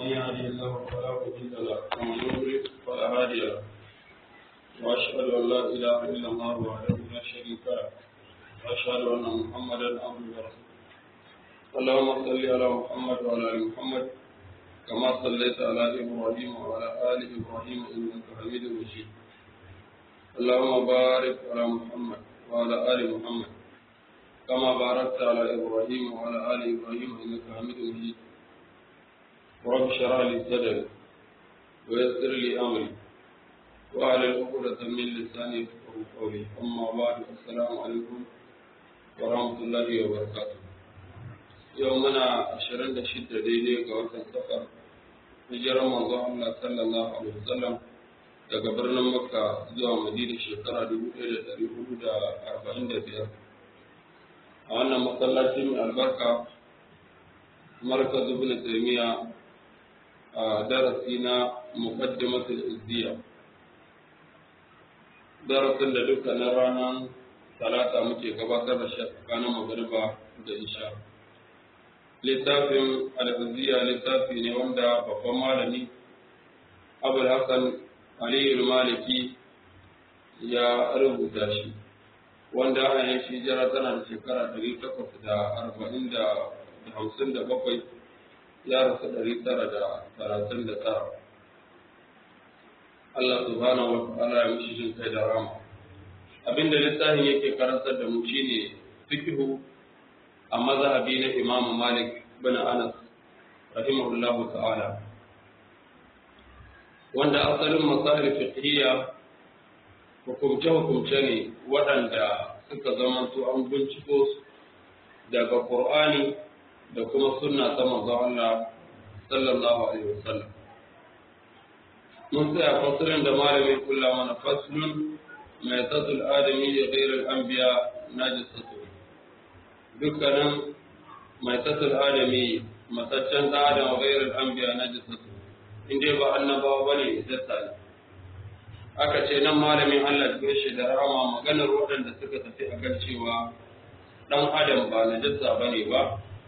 من يهده الله فلا مضل له ومن يضلل فلا هادي له واشهد ان لا اله الا الله وحده لا شريك له واشهد ان محمدا عبده ورسوله اللهم صل على محمد وعلى ال محمد كما صليت على ابراهيم وعلى ال ابراهيم انك حميد مجيد اللهم بارك على محمد وعلى ال محمد كما باركت على ابراهيم وعلى ال ابراهيم انك حميد مجيد رب اشرح لي صدري ويسر لي امري وعلى عقدة من لساني يفقهوا قولي اما بعد السلام عليكم ورحمة الله وبركاته يومنا عشرين شدة ديدي قوات السفر hijirar manzon Allah sallallahu alaihi wasallam daga birnin Makka zuwa Madina shekara 1445 a wannan masallaci mai albarka markaz ibn taymiya a darasi na muqaddimatul izziya darasin da dukkanin ranar talata muke gabatar da shi tsakanin magariba da isha littafin al-izziya littafi ne wanda babban malami abul hasan aliyu maliki ya rubuta shi wanda a yin shi jira tana da shekara ɗari takwas da arba'in da hamsin da bakwai ya rasu ɗari tara da talatin da tara Allah subhanahu wa ta'ala ya mishi jin kai da rama abinda littafin yake karantar da mu shine fikihu a mazhabi na Imam Malik bin Anas rahimahullahu ta'ala wanda asalin masail fiqhiyya hukumce-hukumce ne waɗanda suka zamanto an binciko su daga Qur'ani da kuma sunna ta manzon Allah sallallahu alaihi wasallam mun tsaya fasalin da malamin kula mana faslun mai tatul adami da ghairul anbiya najisatu dukkanin mai tatul adami mataccen da adam ghairul anbiya najisatu inda ba annabawa bane izzata ne aka ce nan malamin Allah ya shi da rama maganar waɗanda suka tafi a kan cewa ɗan adam ba najasa bane ba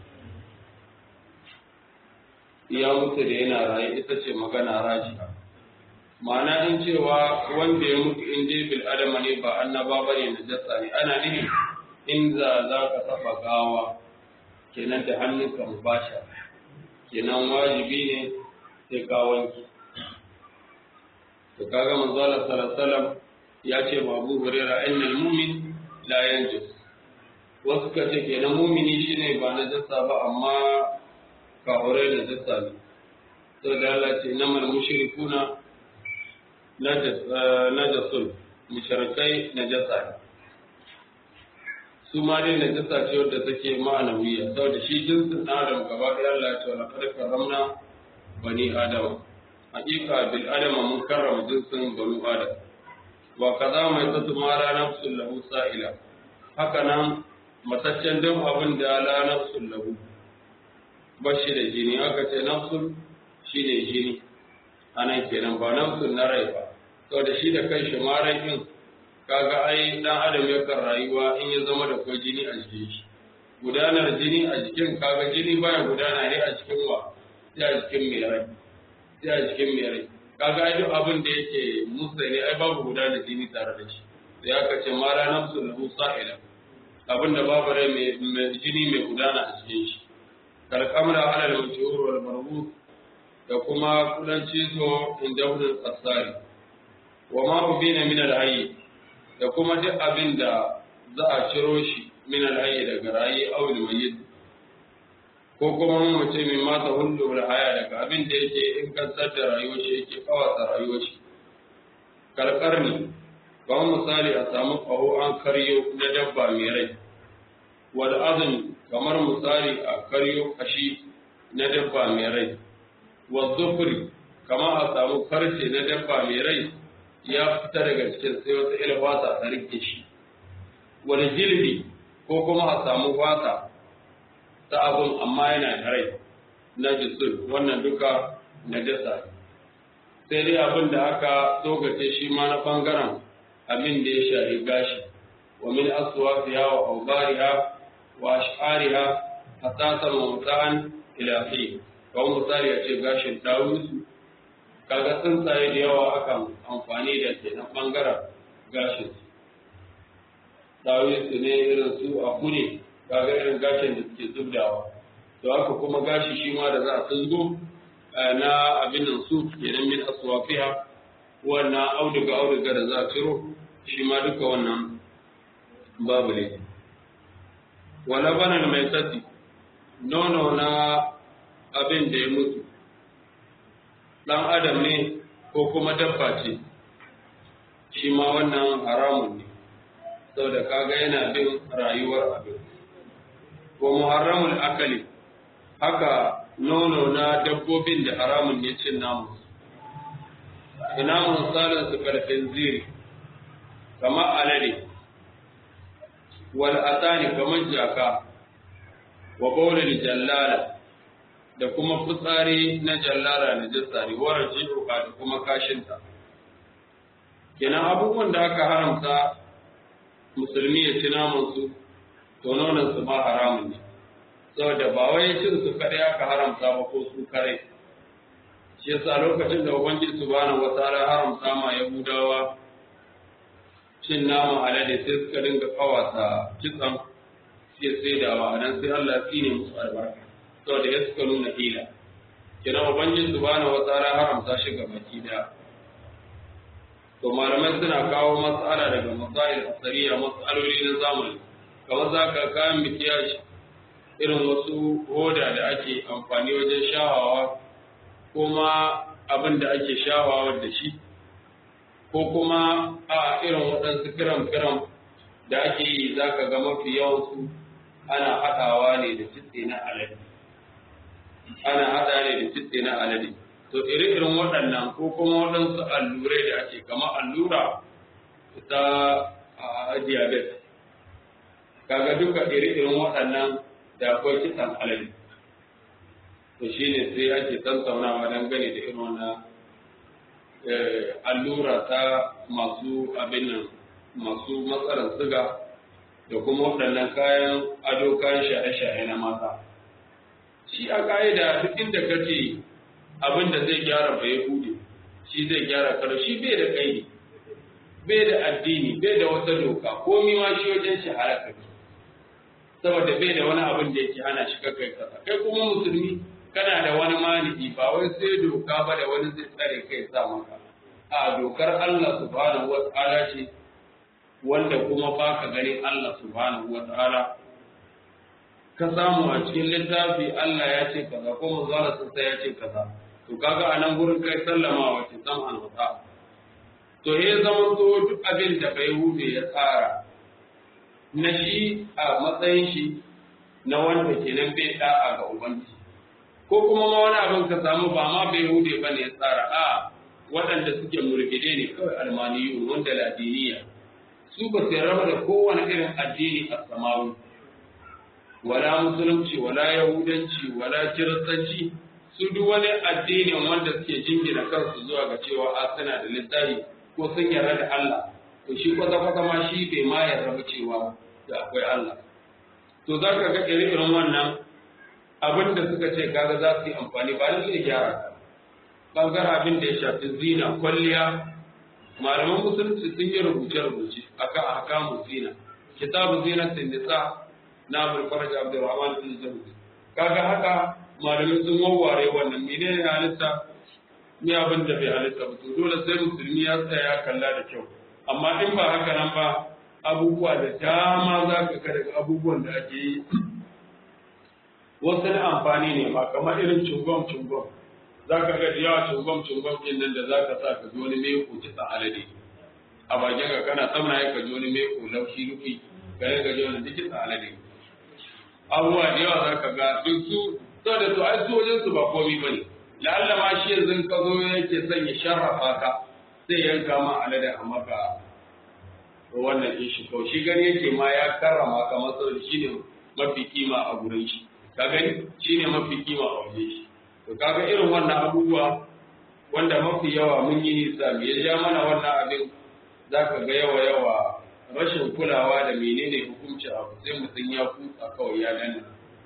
ya mutu da yana raye ita ce magana rajiha ma'ana in cewa wanda ya mutu in dai bil adama ne ba annaba bane najasa ne ana nihin in za za ka saba gawa kenan da hannunka mubasha kenan wajibi ne sai ka wanki to kaga manzo Allah sallallahu alaihi wasallam ya ce wa Abu Hurairah innal mu'min la yanjus wasu ka ce kenan mu'mini shine ba najasa ba amma kahurai najasa ne to da Allah ce namal mushrikuna najasun mushrikai najasa ne su ma dai najasa ce wadda take ma'anawiya saboda shi jinsin adam gaba ɗaya Allah ya ce wa laqad karramna bani adama hakika bil adama mun karrama jinsin banu adam wa kaza mai tsatu mara nafsul lahu sa'ila haka nan mataccen dan abin da la nafsul lahu bashi da jini aka ce nafsul shine jini anan kenan ba nafsul na rai ba to da shi da kanshi maran din kaga ai dan adam yakan rayuwa in ya zama da kwai jini a jikin shi gudanar jini a jikin kaga jini baya gudana ne a cikin wa sai a jikin mai rai sai a jikin mai rai kaga ai duk abin da yake musa ne ai babu guda da jini tare da shi sai aka ce ma la nafsu lahu sa'ila abin da babu rai mai jini mai gudana a cikin shi kal kamra ala al-mashhur wal marbut da kuma kudanci so inda hudul asari wa ma ubina min al-hayy da kuma duk abin da za a ciro shi min al-hayy daga rayi aw al-mayyit ko kuma mace mai mata hullu da haya daga abin da yake in kansar da rayuwar shi yake kawata rayuwar shi karkar ne ba misali a samu ƙaho an karyo na dabba mai rai wal azumi kamar misali a karyo kashi na dabba mai rai wa zufri kamar a samu karshe na dabba mai rai ya fita daga cikin sai wata ilfata ta rike shi wal jilbi ko kuma a samu fata ta abun amma yana da rai na jisul wannan duka na jasa sai dai abin da aka tsogace shi ma na bangaren abin da ya shahi gashi wa min aswafiha wa awbariha wa ash'ariha hatta tamamta'an ila fi kawai misali a ce gashin dawusu kaga tsuntsaye da yawa akan amfani da ke na ɓangaren gashin su dawusu ne irin su a kune kaga irin gashin da suke zubdawa to haka kuma gashi shi ma da za a tuzgo na abin nan su kenan min aswafiha wannan auduga auduga da za a ciro shi ma duka wannan babu ne wala banan mai sati nono na abin da ya mutu dan adam ne ko kuma dabba ce shi ma wannan haramun ne saboda kaga yana bin rayuwar abin ko muharramul akali haka nono na dabbobin da haramun ne cin namu ina misalin su karfin ziri kamar alade wal atani kamar jaka wa bawlil jallala da kuma fitsari na jallara na jissari wa raji'uka da kuma kashinta kenan abubuwan da aka haramta musulmi ya ci naman su to nonon su ma haramun ne saboda ba wai cin su kadai aka haramta ba ko su kare shi yasa lokacin da ubangiji subhanahu wataala haramta ma yahudawa cin naman alade sai suka dinga kawata kitsan sai sai da wa nan sai Allah ya tsine musu albarka saboda ya suka nuna hila kina ubangiji subhanahu wataala haramta shi ga baki daya to malamai suna kawo matsala daga masail asariya matsaloli na zamani kamar za ka kayan mikiyashi irin wasu hoda da ake amfani wajen shawawa ko ma abin da ake shawawa da shi ko kuma a irin waɗansu kiram-kiram da ake yi za ka ga mafi yawansu ana haɗawa ne da kitse na alade ana haɗa ne da kitse na alade to iri-irin waɗannan ko kuma waɗansu allurai da ake kama allura ta diabetes kaga duka iri-irin waɗannan da akwai kitsan alade to shine sai ake tattaunawa dangane da irin wannan allura ta masu abin nan masu matsalar siga da kuma waɗannan kayan ado kayan shaye-shaye na mata shi a ƙa'ida duk inda ka ce abin da zai gyara ba ya hude shi zai gyara karo shi bai da ƙaidi bai da addini bai da wata doka komi ma shi wajen shi halaka saboda bai da wani abin da yake hana shi kai kasa kai kuma musulmi kana da wani mani'i ba wai sai doka ba da wani zai tsare kai sa maka a dokar Allah subhanahu wa ta'ala ce wanda kuma ba ka gani Allah subhanahu wa ta'ala ka samu a cikin littafi Allah ya ce kaza ko manzala sun ya ce kaza to kaga a nan gurin kai sallama wace san an wata to ya zama to duk abin da bai hude ya tsara na shi a matsayin shi na wanda kenan bai da'a ga ubangiji ko kuma ma wani abin ka samu ba ma bai hude ba ne ya tsara a waɗanda suke murgide ne kawai almaniyu wanda ladiniya su ba su raba da kowane irin addini a samawi wala musulunci wala yahudanci wala kiristanci su duk wani addinin wanda suke jingina kansu zuwa ga cewa a suna da littafi ko sun yarda da Allah to shi kwata kwata ma shi bai ma yarda ba cewa da akwai Allah to za ka ga irin wannan abin da suka ce kaga za su yi amfani ba da zai gyara ka bangaren abin da ya shafi zina kwalliya malaman musulunci sun yi rubuce-rubuce akan ahkamu zina kitabu zina nisa na abul faraj abdurrahman bin zawzi kaga haka malamai sun wawware wannan menene halitta ni abin da bai halitta ba to dole sai musulmi ya tsaya kalla da kyau amma in ba haka nan ba abubuwa da dama za ka ga daga abubuwan da ake yi wasu na amfani ne ba kamar irin cungom cungom za ka ga yawa cungom cungom ɗin nan da za ka sa ka ji wani mai kuci alade a bakin ka kana tsamna ya ka ji wani mai laushi rufi ka ga ji wani duk alade abubuwa da yawa za ka ga duk su saboda to ai sojin su ba komi ba ne la'alla ma shi yanzu ka zo yake son ya sharrafa ka sai yanka ma alade a maka wannan din shi kawai shi gani yake ma ya karrama ka masa shi ne mafi kima a gurin shi ka gani shi ne mafi kima a waje shi to kaga irin wannan abubuwa wanda mafi yawa mun yi nisa me ya ja mana wannan abin za ka ga yawa yawa rashin kulawa da menene hukunci abu sai mutum ya kutsa kawai ya danna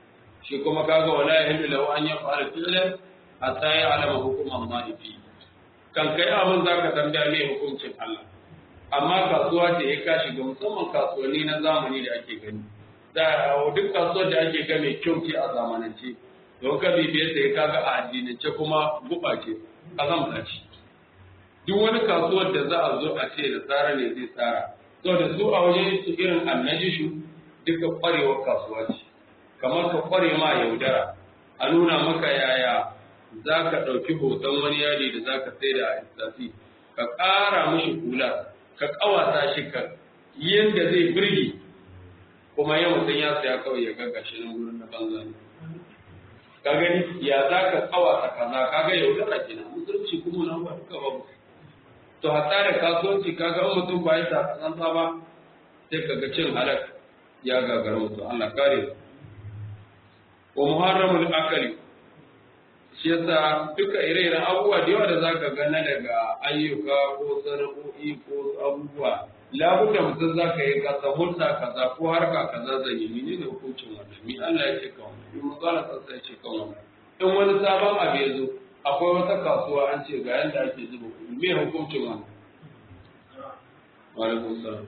shi kuma kaga wala yahillu lahu an yaf'ala fi'lan hatta ya'lama hukum Allah fi kan kai abin zaka tambaya me hukuncin Allah amma kasuwa ce ya ka shiga musamman kasuwanni na zamani da ake gani da duk kasuwar da ake ga mai kyau ce a zamanance don ka bibiye sai kaga a addinance kuma guba ce azamta ce duk wani kasuwar da za a zo a ce da tsara ne zai tsara saboda su a wajen su irin annajishu duka kwarewar kasuwa ce kamar ka kware ma yaudara a nuna maka yaya za ka ɗauki hoton wani yadi da za ka sai da a istasi ka ƙara mishi kula ka ƙawata shi ka yadda zai birgi kuma yau mutum ya saya kawai ya gaga shi nan gurin na banza ne ka gani ya za ka ƙawata kaza ka ga yaudara kenan musulunci kuma na ba duka babu to hatta da kasuwanci ka ga mutum ba ya sa tsantsa ba sai ka ga cin halak ya gagara mutum Allah kare wa muharramul akali shi yasa duka ire-iren abubuwa da yawa da za ka gana daga ayyuka ko sana'o'i ko abubuwa labudda mutum za ka yi kasa hulta kaza ko harka kaza zan yi mene ne hukuncin wannan mi Allah ya ce kan wannan in mazala sassa ya ce kan wannan in wani sabon abu ya zo akwai wata kasuwa an ce ga yanda ake zuba kuɗi me hukuncin wannan wa alaikum salam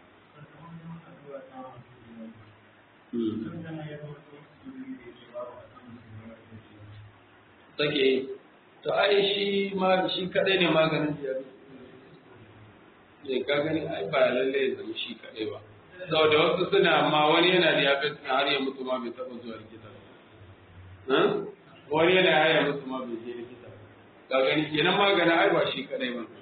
take to ai shi ma shi kadai ne maganin diabetes ne ka gani ai ba lalle ya zama shi kadai ba saboda wasu suna amma wani yana diabetes har ya mutu ma bai taba zuwa likita ba wani yana har ya mutu ma bai je likita ba ka gani kenan maganin ai ba shi kadai ba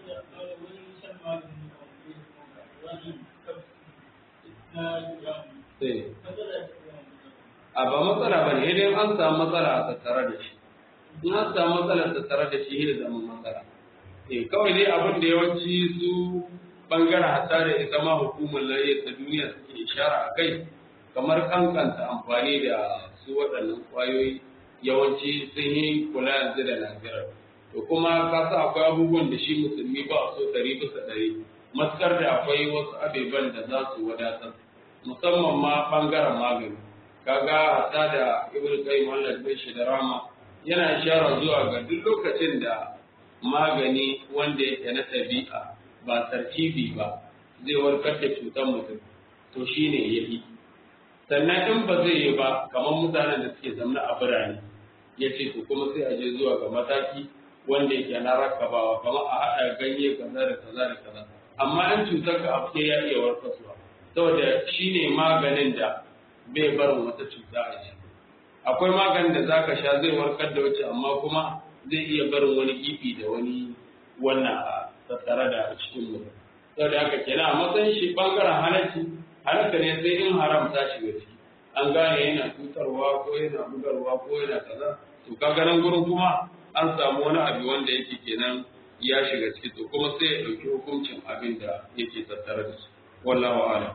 a ba matsala ba ne idan an samu matsala a tattare da shi in an samu matsalar tattare da shi ne zama matsala eh kawai dai abin da yawanci su bangaren hatta da ita ma hukumar lafiya ta duniya suke ishara a kai kamar kankanta amfani da su waɗannan ƙwayoyi yawanci sun yi kula yanzu da lafiyar to kuma ka sa akwai abubuwan da shi musulmi ba so ɗari bisa ɗari matukar da akwai wasu abeban da za su wadatar musamman ma bangaren magani kaga hatta da ibn qayyim Allah ya shi da rama yana ishara zuwa ga duk lokacin da magani wanda yake na ɗabi'a ba tarkibi ba zai warkar da cutar mutum to shine yafi sannan in ba zai yi ba kamar mutanen da suke zamna a birane ya ce to kuma sai a je zuwa ga mataki wanda yake na rakabawa kamar a haɗa ganye kaza da kaza da kaza amma in cutar ka abu ya iya warkaswa saboda shine maganin da bai barin wata cuta a jiki akwai maganin da zaka sha zai warkar da wace amma kuma zai iya barin wani kifi da wani wannan a tattare da cikin mutum saboda haka kenan a matsayin shi bangaren halarci halarta ne sai in haram ta shiga ciki an gane yana cutarwa ko yana bugarwa ko yana kaza to kaga nan gurin kuma an samu wani abu wanda yake kenan ya shiga ciki to kuma sai ya dauki hukuncin abin da yake tattare da shi wallahu a'lam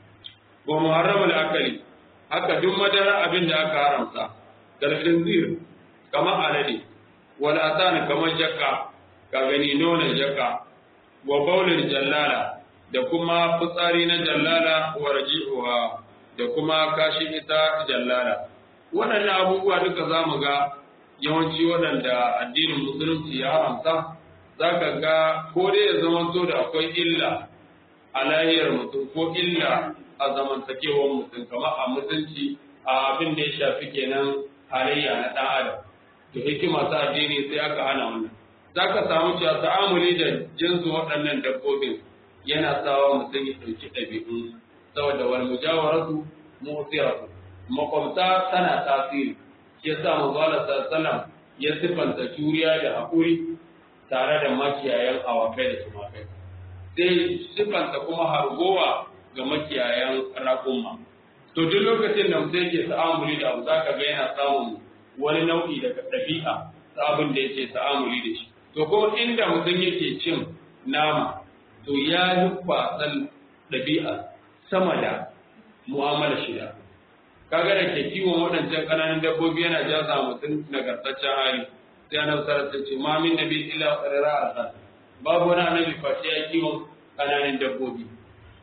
wa muharramul akali haka duk madara abin da aka haramta dalilin zir kamar alade wal atan kamar jakka ka gani nonon jakka wa baulin jallala da kuma fitsari na jallala wa raji'uha da kuma kashin ita jallala waɗannan abubuwa duka za mu ga yawanci waɗanda addinin musulunci ya haramta za ka ga ko dai ya zama da akwai illa a lahiyar mutum ko illa a zamantakewar mutum kamar a mutunci a abin da ya shafi kenan halayya na ɗan adam to hikima ta addini sai aka hana wannan za ka samu cewa ta'amuli da jinsu waɗannan dabbobin yana sawa mutum ya ɗauki ɗabi'un saboda wal mujawaratu mu'siratu makwabta tana tasiri shi yasa manzo Allah sallallahu ya sifanta juriya da haƙuri tare da makiyayan awakai da tumakai sai sifanta kuma hargowa ga makiyayan raƙumma. To duk lokacin da mutum yake ta'amuli da abu zaka ga yana samun wani nau'i daga ɗabi'a ta abin da yake ta'amuli da shi. To kuma inda mutum yake cin nama to ya yi kwasan ɗabi'a sama da mu'amala shida. Kaga da ke kiwon waɗancan ƙananan dabbobi yana jaza mutum nagartaccen hali. Sai annabi sallallahu alaihi ce ma min nabi illa qarara a Babu wani annabi face ya kiwon ƙananan dabbobi.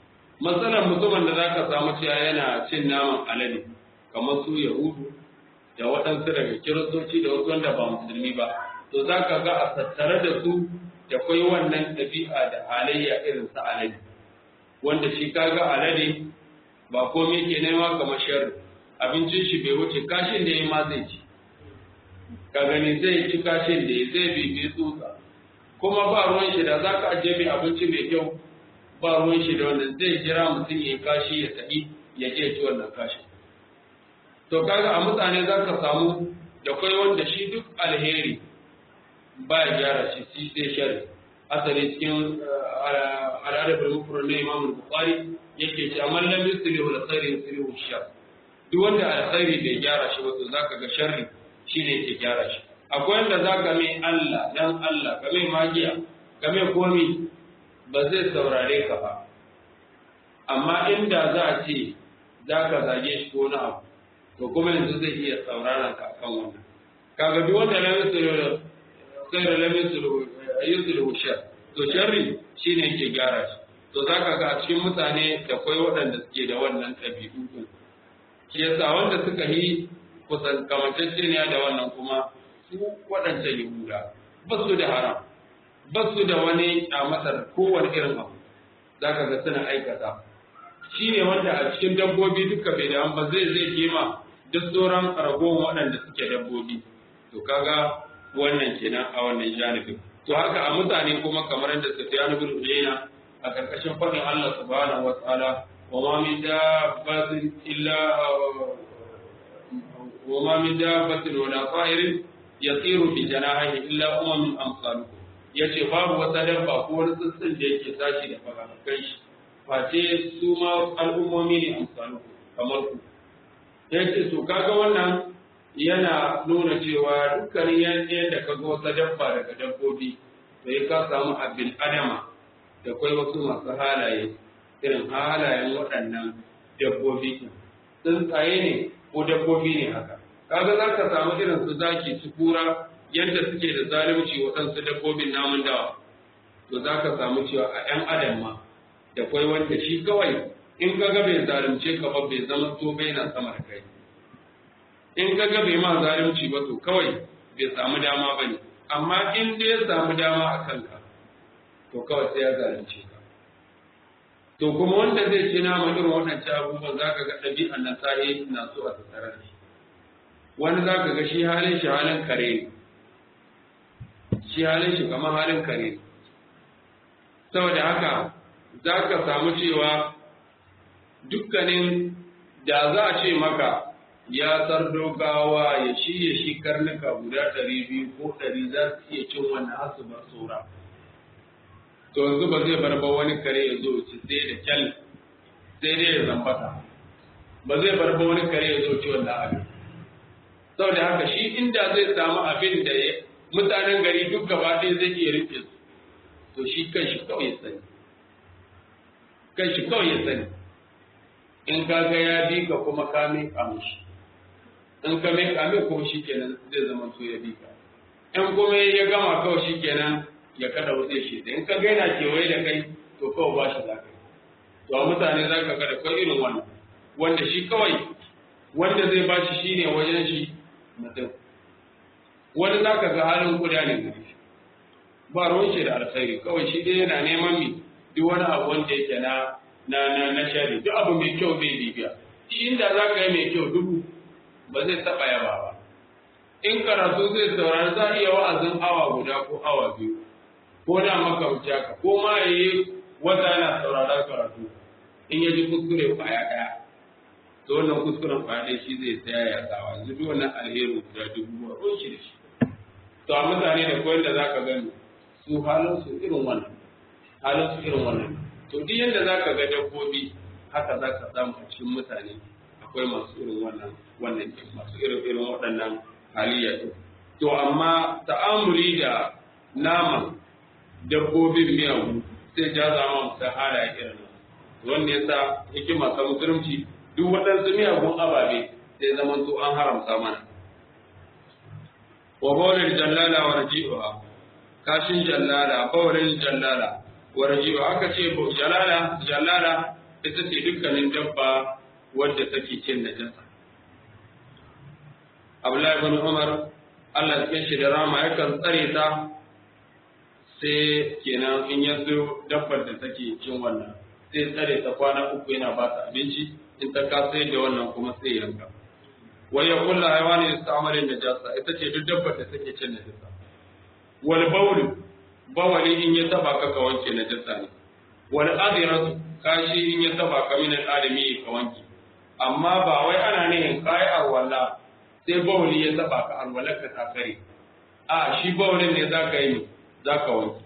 matsalar mutumin da zaka samu cewa yana cin naman alade kamar su yahudu da waɗansu daga kiristoci da wasu wanda ba musulmi ba to za ka ga a tattare da su da kwai wannan ɗabi'a da halayya irin sa alade wanda shi kaga alade ba komai ke nema kamar sharri abincin shi bai wuce kashin da ya ma zai ci ka gani zai ci kashin da ya zai bibi tsutsa kuma ba ruwan shi da za ka ajiye mai abinci mai kyau ba ruwan shi da wannan zai jira mutum ya kashi ya tafi ya je ci wannan kashin to kaga a mutane za ka samu da kwai wanda shi duk alheri ba ya gyara shi shi sai shari asali cikin al'adar mufrad na Imam Bukhari yake ce amma lam yuslihu al-khairi yuslihu shar duk wanda alkhairi bai gyara shi ba to zaka ga sharri shine yake gyara shi akwai wanda zaka mai Allah dan Allah ka mai magiya ka mai komi ba zai saurare ka ba amma inda za a ce zaka zage shi ko na abu to kuma yanzu zai iya sauraron ka akan wannan kaga duk wanda lam yuslihu khairu lam yuslihu yuslihu shar to sharri shine yake gyara shi to zaka ga a cikin mutane da kwai waɗanda suke da wannan ɗabi'u din shi yasa wanda suka yi kusan kamanceceniya da wannan kuma su waɗancan yahuda ba su da haram ba su da wani kyamatar kowane irin abu zaka ga suna aikata shi ne wanda a cikin dabbobi duka bai da ba zai zai kema duk sauran ragowar waɗanda suke dabbobi to kaga wannan kenan a wannan janibin to haka a mutane kuma kamar yadda Sufyan ibn Uyayna a karkashin fadin Allah subhanahu wa ta'ala wa ma min dabbatin illa wa ma min dabbatin wa la ta'irin yatiru bi janahihi illa umamun amsalukum yace babu wata dabba ko wani tsuntsun da yake tashi da fagafakan shi face su ma al'ummomi ne amsalukum kamar ku yace to kaga wannan yana nuna cewa dukkanin yadda ka ga wata dabba daga dabbobi to ya ka samu abin adama da kwai wasu masu halaye irin halayen waɗannan dabbobi tsuntsaye ne ko dabbobi ne haka kaga za ka samu irin su zaki su kura yadda suke da zalunci waɗansu dabbobin namun dawa to za ka samu cewa a 'yan adam ma da kwai wanda shi kawai in ka ga bai zalunce ka ba bai zama to bai na sama da kai in ka ga bai ma zalunci ba to kawai bai samu dama ba ne amma in dai ya samu dama a kanka to kawai sai ya zalunce ka to kuma wanda zai ci nama irin waɗancan abubuwan za ka ga ɗabi'an nan sahi na so a tattare da shi wani za ka ga shi halin shi halin kare ne shi halin shi kamar halin kare ne saboda haka za ka samu cewa dukkanin da za a ce maka ya sardo gawa ya shirya shi karnuka guda ɗari biyu ko ɗari za su iya cin wannan hasu bar tsora to yanzu ba zai bar ba wani kare ya zo ci sai da kyal sai dai ya zambata ba zai bar ba wani kare ya zo ci wannan abin saboda haka shi inda zai samu abin da mutanen gari duk gaba ɗaya zai iya rike su to shi kan shi kawai ya sani kan shi kawai ya sani in ka ga ya bi ka kuma ka miƙa mishi in ka miƙa mai kuma shi kenan zai zama so ya bi ka in kuma ya gama kawai shi kenan ya kada wuce shi da in ka ga yana kewaye da kai to kawai ba shi za ka yi to a mutane za ka ga da kai irin wannan wanda shi kawai wanda zai ba shi shine wajen shi mutum wani za ka ga halin kuda ne gari shi ba ruwan shi da alkhairi kawai shi dai yana neman mi duk wani abu wanda yake na na na na shari duk abu mai kyau bai bibiya shi inda za ka yi mai kyau dubu ba zai taɓa yaba ba in karatu zai saurari za a iya wa'azin awa guda ko awa biyu ko da maka wuce haka ko ma ya yi wata yana saurara karatu in ya ji kuskure kwaya ɗaya to wannan kuskuren kwaya ɗaya shi zai tsaya ya tsawa yanzu duk wannan alherin guda dubu ba ruwan shi da shi to a mutane da koyar da za ka gani su halin su irin wannan halin su irin wannan to duk yadda za ka ga dabbobi haka za ka samu a cikin mutane akwai masu irin wannan wannan masu irin irin waɗannan halayya ɗin to amma ta'amuli da naman dabbobin miyagu sai ja zama mutum halaye irin nan wanda ya sa hikima ta musulunci duk waɗansu miyagun ababe sai zaman to an haramta mana wa bawlin jallala wa raji'uha kashin jallala bawlin jallala wa raji'uha aka ce jallala jallala ita ce dukkanin dabba wadda take cin najasa Abdullahi ibn Umar Allah cikin shi da rama yakan tsare ta sai kenan in ya zo dabbar da take cin wannan sai tsare ta kwana uku yana ba ta abinci in ta kasa da wannan kuma sai yanka wai ya kulla haiwani da sa'amarin najasa ita ce duk dabbar da take cin najasa wal bawl bawali in ya taba ka ka wanke najasa ne wal adiratu kashi in ya taba ka min adami ka wanke amma ba wai ana nihin kai arwala sai bawali ya taba ka arwalar ka ta kare a shi bawalin ne zaka yi zaka wanke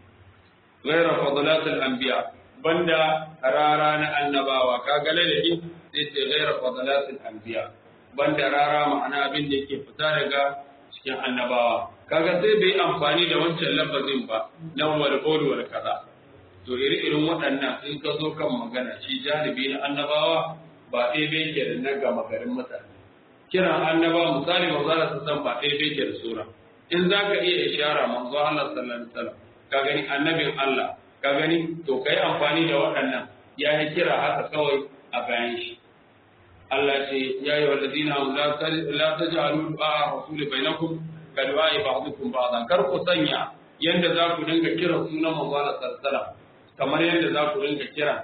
غير فضلات الأنبياء بندا رارا النباوة كاغلا لدي سيتي غير فضلات الأنبياء بندا رارا معنى abin da yake fita daga cikin annabawa kaga sai bai amfani da wancan lafazin ba na wal qawl wal kaza to iri irin waɗannan in ka zo kan magana shi janibi na annabawa ba ɗaya bai ke da na gama garin mutane kiran annabawa misali manzo Allah san ba ɗaya bai ke da sura in zaka iya ishara manzo Allah sallallahu alaihi wasallam ka gani annabin Allah ka gani to kai amfani da waɗannan ya yi kira haka kawai a bayan shi Allah ce ya yi walladina la taj'alu du'a rasul bainakum ka du'a ba'dukum ba'dan kar ku sanya yanda za ku dinga kira sunan manzo Allah sallallahu kamar yanda za ku dinga kira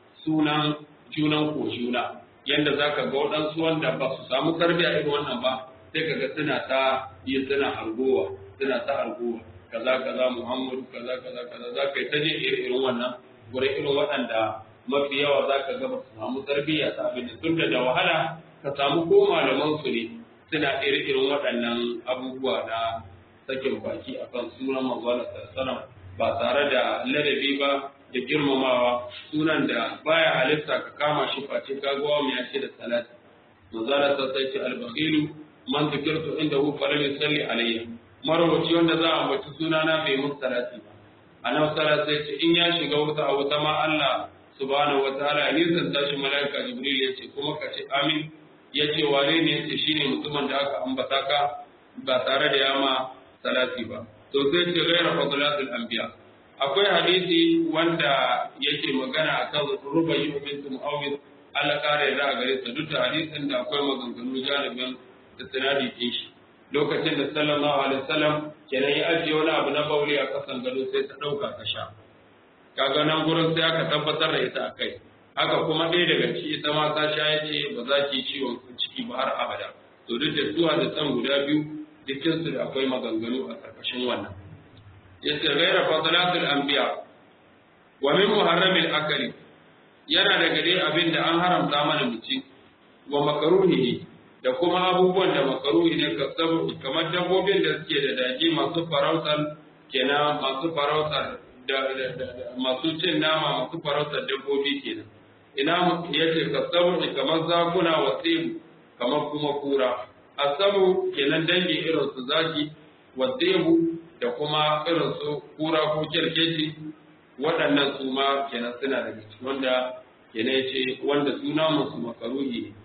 sunan junan ko juna yanda za ka ga waɗansu wanda ba su samu tarbiyya irin wannan ba sai ka ga suna ta yi suna hargowa suna ta hargowa kaza kaza Muhammadu kaza kaza kaza za ka yi ta jin irin wannan gurin irin waɗanda mafi yawa za ka ga ba su samu tarbiyya ta abin da tun da wahala ka samu ko malaman su ne suna irin irin waɗannan abubuwa na sakin baki akan sunan manzon sallallahu ba tare da ladabi ba da girmamawa sunan da baya halitta ka kama shi face ka ga mu ya ce da salati manzon sallallahu alaihi al-bakhilu man zikirtu indahu falam yusalli alayya marwaci wanda za a ambaci sunana bai musu salati ba annabi sallallahu alaihi ce in ya shiga wuta a wuta ma Allah subhanahu wataala ya zanta shi malaika jibril ya ce kuma ka ce amin ya ce wane ne yace shine mutumin da aka ambata ka ba tare da yama salati ba to sai ce ghayra fadlatul anbiya akwai hadisi wanda yake magana akan rubayi bint muawwid Allah kare da gare ta duk da hadisin da akwai maganganu jaribin da sanadi din shi lokacin da sallallahu alaihi wasallam kenan ya ajiye wani abu na bauli a kasan gado sai ta dauka ta sha kaga nan gurin sai aka tabbatar da ita akai haka kuma ɗaya daga ciki ita ma ta sha yace ba za ki ciwon ciki ba har abada to duk da zuwa da tsan guda biyu dukkan su da akwai maganganu a karkashin wannan yace ghaira fadlatul anbiya wa min muharramil akali yana daga dai abin da an haramta mana mu ci wa makruhihi da kuma abubuwan da makaruhi ne kamar dabbobin da suke da daji masu farautar kenan masu farautar da masu cin nama masu farautar dabbobi kenan ina yace kasabu kamar zakuna wa tsibu kamar kuma kura asabu kenan dangi irin su zaki wa tsibu da kuma irin su kura ko kirkeci waɗannan su ma kenan suna daga ciki wanda kenan yace wanda suna musu makaruhi ne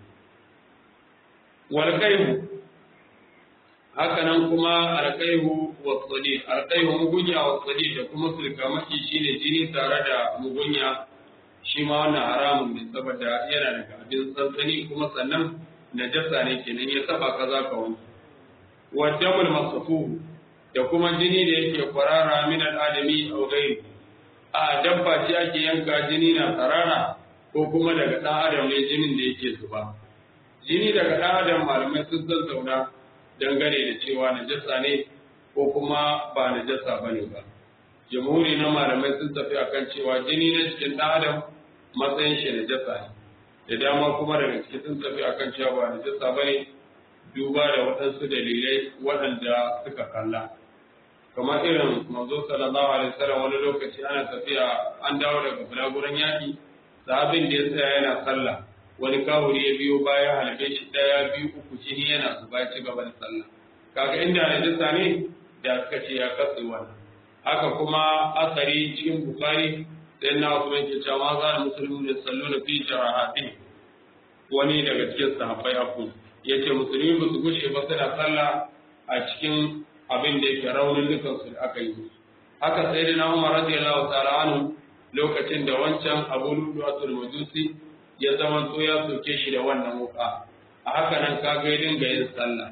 walƙaihu haka nan kuma alƙaihu wa tsadi alƙaihu mugunya wa tsadi da kuma sulkamaki shine jini tare da mugunya shi ma wannan haramun ne saboda yana daga abin tsantsani kuma sannan najasa ne kenan ya taba ka za ka wanke wa damul masafu da kuma jini da yake kwarara min al'adami aw ghayri a dabba ce ake yanka jini na tsarara ko kuma daga ɗan adam ne jinin da yake zuba jini daga ɗan adam malamai sun zazzauna dangane da cewa najasa ne ko kuma ba najasa ba ne ba jamhuri na malamai sun tafi akan cewa jini na cikin ɗan adam matsayin shi najasa ne da dama kuma daga ciki sun tafi akan cewa ba najasa ba ne duba da waɗansu dalilai waɗanda suka kalla kamar irin manzo sallallahu alaihi wasallam wani lokaci ana tafiya an dawo daga bulaguran yaƙi sahabin da ya tsaya yana sallah wani kawuri ya biyo baya halabe shi daya biyu uku jini yana zuba ci gaba da sallah kaga inda najasa ne da aka ce ya katse wannan haka kuma asari cikin bukari sai na wasu mai cewa ma za da musulmi da sallu na fi jarahati wani daga cikin sahabbai abu ya ce musulmi ba su gushe ba suna sallah a cikin abin da yake raunin dukansu da aka yi haka sai da na umar radiyallahu ta'ala anhu lokacin da wancan abu ludu asul majusi ya zama to ya soke shi da wannan wuka a haka nan ka ga dinga yin sallah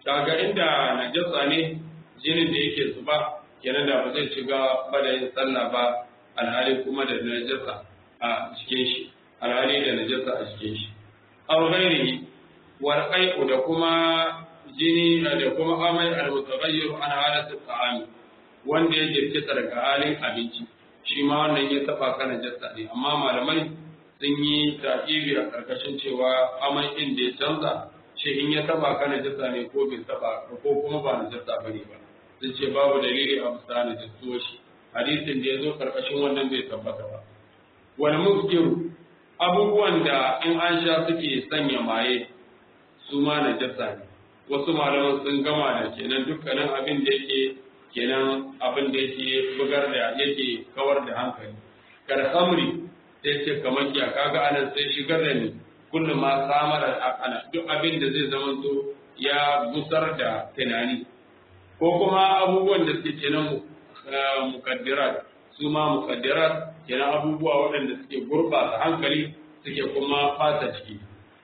kaga inda najasa ne jinin da yake zuba kenan da ba zai shiga ba da yin sallah ba alhali kuma da najasa a cikin shi alhali da najasa a cikin shi aw ghairihi wal qai'u da kuma jini da kuma amai al mutaghayyir an halatu ta'am wanda ya jirkita daga halin abinci shi ma wannan ya taba kana najasa ne amma malamai sun yi ta'ibi a karkashin cewa amai din da ya canza shi in ya taba kana najasa ne ko bai taba ko kuma ba najasa bane ba sun ce babu dalili a bisa najasuwa shi hadisin da ya zo karkashin wannan bai tabbata ba wal muskiru abubuwan da in an sha suke sanya maye su ma najasa ne wasu malaman sun gama da kenan dukkanin abin da yake kenan abin da yake bugar da yake kawar da hankali kar khamri sai ce kamar kiya kaga anan sai shigar da ni kullum ma samar akala duk abin da zai zama to ya gusar da tunani ko kuma abubuwan da suke kenan mukaddirat su ma mukaddirat kenan abubuwa waɗanda suke gurɓata hankali suke kuma fata ciki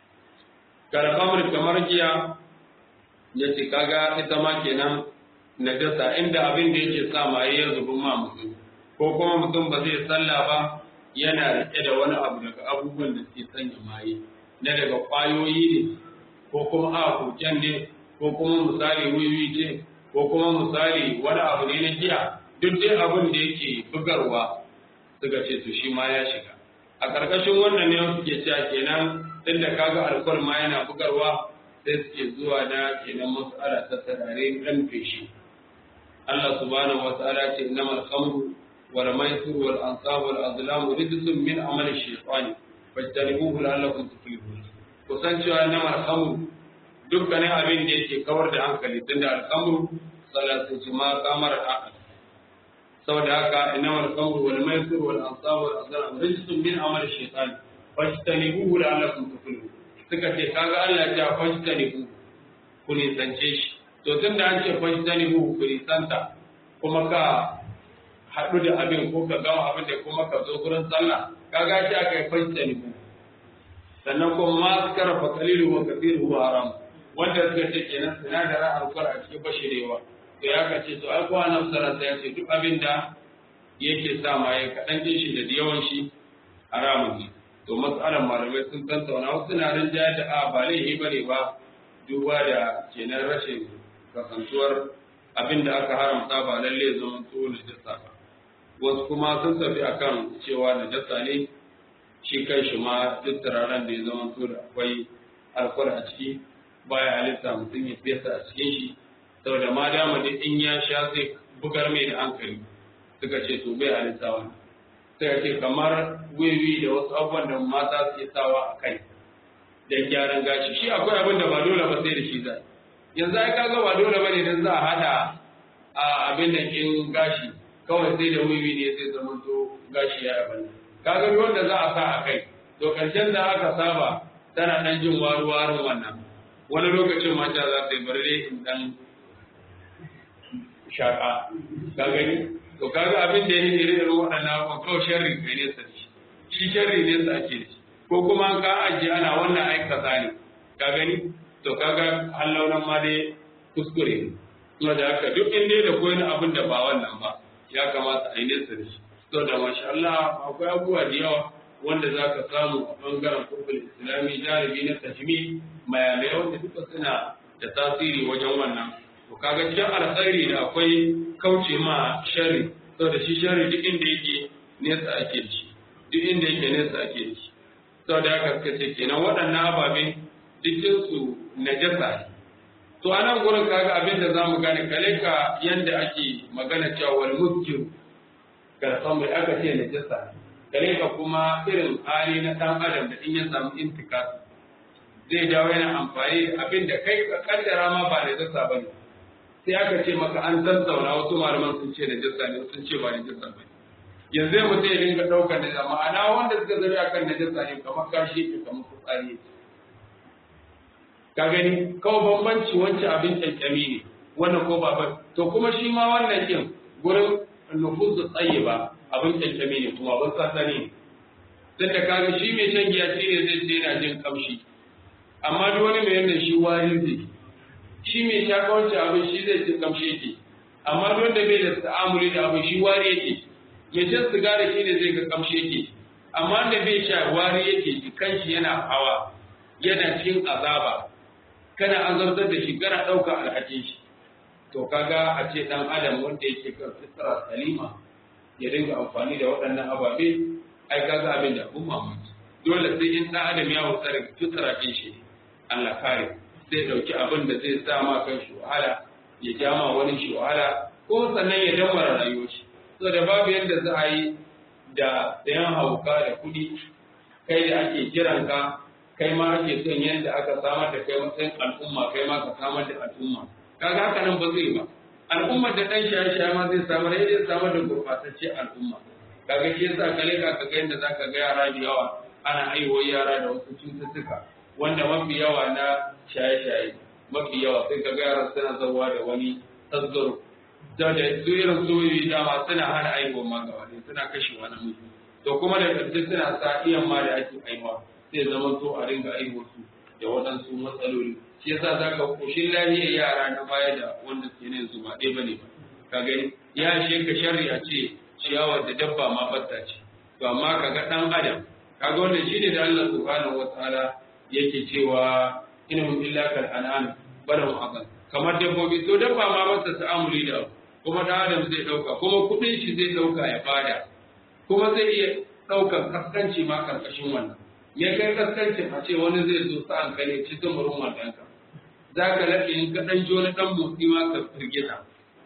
karkamar kamar giya ya ce kaga ita ma kenan najasa inda abin da yake sa maye ya zubi ma mutum ko kuma mutum ba zai sallah ba yana rike da wani abu daga abubuwan da suke sanya maye na daga kwayoyi ne ko kuma a koken ne ko kuma misali wiwi ce ko kuma misali wani abu ne na giya duk dai abin da yake bugarwa suka ce to shi ma ya shiga a ƙarƙashin wannan ne suke cewa kenan tun da kaga alkol ma yana bugarwa sai suke zuwa na kenan mas'ala ta tarare dan feshi Allah subhanahu wa ta'ala ce innamal khamru wal maisir wal ansab wal azlam rijsun min amali shaytani fajtanibuhu la'allakum tuflihun kusan cewa innamal khamru dukkanin abin da yake kawar da hankali tunda al-khamru salatu ma kamar aqal saboda haka innamal khamru wal maisir wal ansab wal azlam rijsun min amali shaytani fajtanibuhu la'allakum tuflihun suka ce kaga Allah ya fajtanibu ku nisance shi to tunda an ce fajtanibu ku nisanta kuma ka haɗu da abin ko ka gama abin da kuma ka zo gurin sallah kaga shi aka yi fajtanibu sannan kuma ma zikara fa qalilu wa kathiru haram wanda suka ce kenan sinadaran alkar a cikin bashirewa to ya kace to ai kuwa nan sallah ya ce duk abin da yake sa ma ya kaɗan shi da yawan shi haramun ne to matsalar malamai sun tantauna wasu na nan jaya da a ba laifi ba ne ba duba da kenan rashin kasantuwar abin da aka haramta ba lalle zama to najasa ba wasu kuma sun tafi akan cewa najasa ne shi kan shi ma duk turaren da ya zama to da akwai alkwal a ciki baya halitta mutum ya fesa a cikin shi saboda ma dama da in ya sha zai bugar mai da hankali suka ce to bai halitta wannan sai ce kamar wiwi da wasu abubuwan da mata suke sawa a kai don gyaran gashi shi akwai abin da ba dole ba sai da shi zai yanzu ai kaga ba dole bane dan za a hada a abin da kin gashi kawai sai da wiwi ne sai zama to gashi ya abin kaga ruwan da za a sa a kai to karshen da aka saba tana dan jin waru warin wannan wani lokacin mata za ta yi bare in dan shaka ka gani to kaga abin da yake irin waɗannan abubuwan kawai sharri kai ne sa shi shi sharri ne sa ake shi ko kuma ka ajiye ana wannan aikata ne ka gani to kaga hallaunan ma dai kuskure ne kuma da haka duk inda da koyi abin da ba wannan ba ya kamata a yi nesa da shi to da masha Allah akwai abubuwa da yawa wanda za ka samu a bangaren kurkul islami jarabi na tajmi mayamai wanda duka suna da tasiri wajen wannan to kaga cikin alkhairi da akwai kauce ma shari saboda shi shari duk inda yake nesa ake da shi duk inda yake nesa ake da shi saboda haka suka ce kenan waɗannan ababe dukkan su najasa ne to a nan gurin kaga abin da zamu gane kale ka yanda ake magana cewa wal muskir ka san mai aka ce najasa ne kale ka kuma irin hali na dan adam da in ya samu intikas zai dawo yana amfani da abin da kai ka kaddara ma ba najasa bane sai aka ce maka an tattauna wasu malaman sun ce najasa ne sun ce ba najasa ba yanzu mutum ya dinga ɗaukar najasa ma'ana wanda suka zabi akan najasa ne kamar kashi ke kamar fitsari ka gani kawai bambanci wancan abin kyankyami ne wannan ko ba to kuma shi ma wannan kin gurin nufusu tsaye ba abin kyankyami ne kuma abin sassani ne tun da kaga shi mai shan giya shi ne zai ce yana jin kamshi amma duk wani mai yanda shi wari zai shi mai shaka wancan abin shi zai ci kamshi yake amma wanda bai da ta'amuli da abin shi wari yake mai shan sigari shi ne zai ga kamshi yake amma da bai sha wari yake kanshi yana hawa yana cikin azaba kana azabtar da shi kana ɗauka alhakin shi to kaga a ce ɗan adam wanda yake kan fitra salima ya dinga amfani da waɗannan ababe ai kaga abin da kun mamaki dole sai in ɗan adam ya wuce daga fitra ɗin shi Allah kare zai ɗauki abin da zai sa ma kan shi wahala ya ja ma wani shi wahala ko sannan ya damara rayuwar shi saboda babu yadda za a yi da sayan hauka da kuɗi kai da ake kiran ka kai ma ake son yadda aka samar da kai matsayin al'umma kai ma ka samar da al'umma kaga haka nan ba zai ba al'ummar da dan shaye-shaye ma zai samar ya zai samar da gurbatacce al'umma kaga shi yasa kale ka ka ga yadda zaka ga yara da yawa ana haihuwar yara da wasu cututtuka wanda mafi yawa na shaye-shaye mafi yawa sai ka ga yara suna zawa da wani tasgaro da da su irin soyoyi dama suna hana haihuwar ma gaba suna kashewa namiji to kuma da ƙarshe suna sa iyan ma da ake haihuwa sai zama to a ringa aiwo su da waɗansu matsaloli shi yasa za ka koshin lahiyar yara na baya da wanda suke ne su ba ɗaya bane ba ka gani ya she ka sharri a ce ciyawar da dabba ma batta ce to amma ka ga ɗan adam ka ga wannan shine da Allah subhanahu wataala yake cewa inhum illa kal an'am balahum aqal kamar dabbobi to dabba ma ba ta ta'amuli da kuma ɗan adam zai ɗauka kuma kuɗin shi zai ɗauka ya bada kuma zai iya ɗaukar kaskanci ma karkashin wannan ya kai kaskancin a ce wani zai zo sa'an ka ne ci tumurin wadanka za ka laɓe in ka ɗan joni ɗan motsi ma ka firgita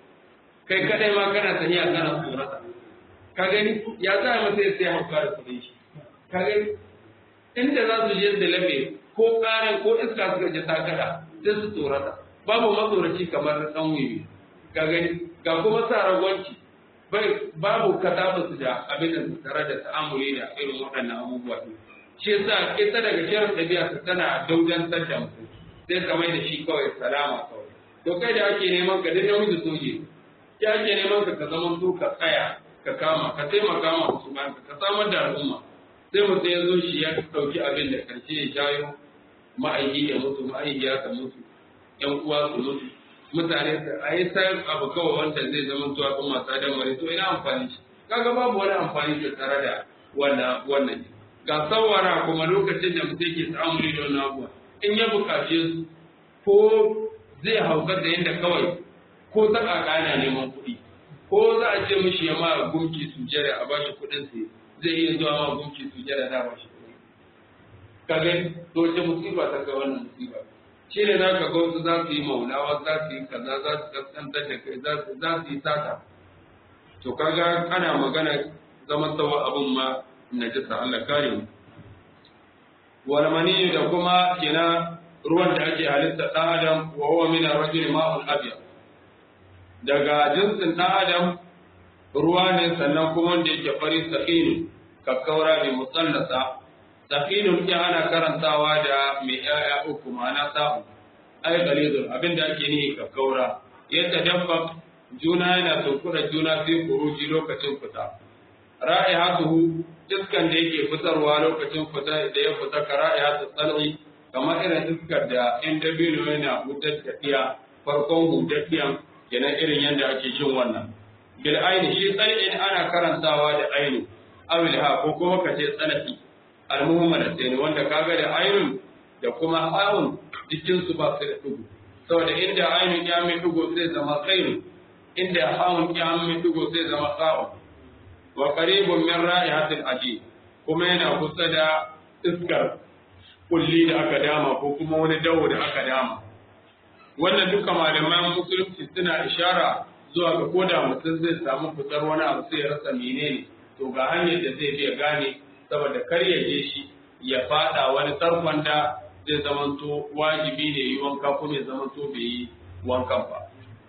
kai kaɗai ma kana tafiya kana tsorata ka gani ya za a masa ya sai hauka da kuɗin shi ka gani inda za su je da laɓe ko ƙaran ko iska suka je ta kada sai su tsorata babu matsoraci kamar ɗan wiwi ka gani ga kuma sa ragwanci babu katabu da abin da su tare da ta'amuli da irin waɗannan abubuwa shi yasa ita daga shirin ɗabi'a ta tana daudantar da mutum sai ka mai da shi kawai salama kawai to kai da ake neman ka duk namiji soje ya ake neman ka ka zama to ka tsaya ka kama ka taimaka ma wasu bayan ka samar da al'umma sai mutum ya zo shi ya ɗauki abin da karshe ya jayo ma'aiki ya mutu ma'aikiya ta mutu ƴan uwa su mutu mutane su a yi sayar abu kawai wanda zai zama to al'umma ta damare to ina amfani shi kaga babu wani amfani da tare da wannan wannan ga tsawara kuma lokacin da mutum ke ta'amuli da wannan abuwa in ya bukace su ko zai haukar da yadda kawai ko ta kakana neman kuɗi ko za a ce mishi ya ma gumki sujjada a bashi kuɗin sai zai iya zuwa ma gumki sujjada da bashi kuɗi ka gani to ce musiba ta ga wannan musiba shi ne za ka ga wasu za su yi maulawa za su yi kaza za su kaskantar da kai za su yi sata to kaga ana magana zaman tsawa abun ma najasa Allah kare mu wal mani da kuma kina ruwan da ake halitta dan adam wa huwa min ar-rajul ma'un abyad daga jinsin dan adam ruwa ne sannan kuma wanda yake fari saqin kakkaura bi musallasa saqinun ya ana karantawa da mai yaya uku ma'ana sa'u ay galizun abinda ake nihi kakkaura yadda dabba juna yana tunkura juna sai kuruji lokacin fita ra'ihatuhu iskan da yake fitarwa lokacin fita da ya fita ka ra'ihatu tsal'i kamar irin iskar da in dabino yana hutar da iya farkon hutar iyan kenan irin yadda ake jin wannan bil aini shi tsal'in ana karantawa da aini awil ha ko kuma ka ce tsalaki almuhammad sai wanda kaga da ainun da kuma awun jikin su ba su da dugu saboda inda ainun ya mai dugu zai zama tsayin inda hawun ya mai dugu zai zama sa'un wa qaribun min ra'ihatil aji kuma yana kusa da iskar kulli da aka dama ko kuma wani dawo da aka dama wannan duka malaman musulunci suna ishara zuwa ga koda mutum zai samu fitar wani abu sai ya rasa menene to ga hanyar da zai biya gane saboda kar ya je shi ya fada wani tarkon da zai zamanto wajibi ne yi wanka kuma ya zamanto bai yi wankan ba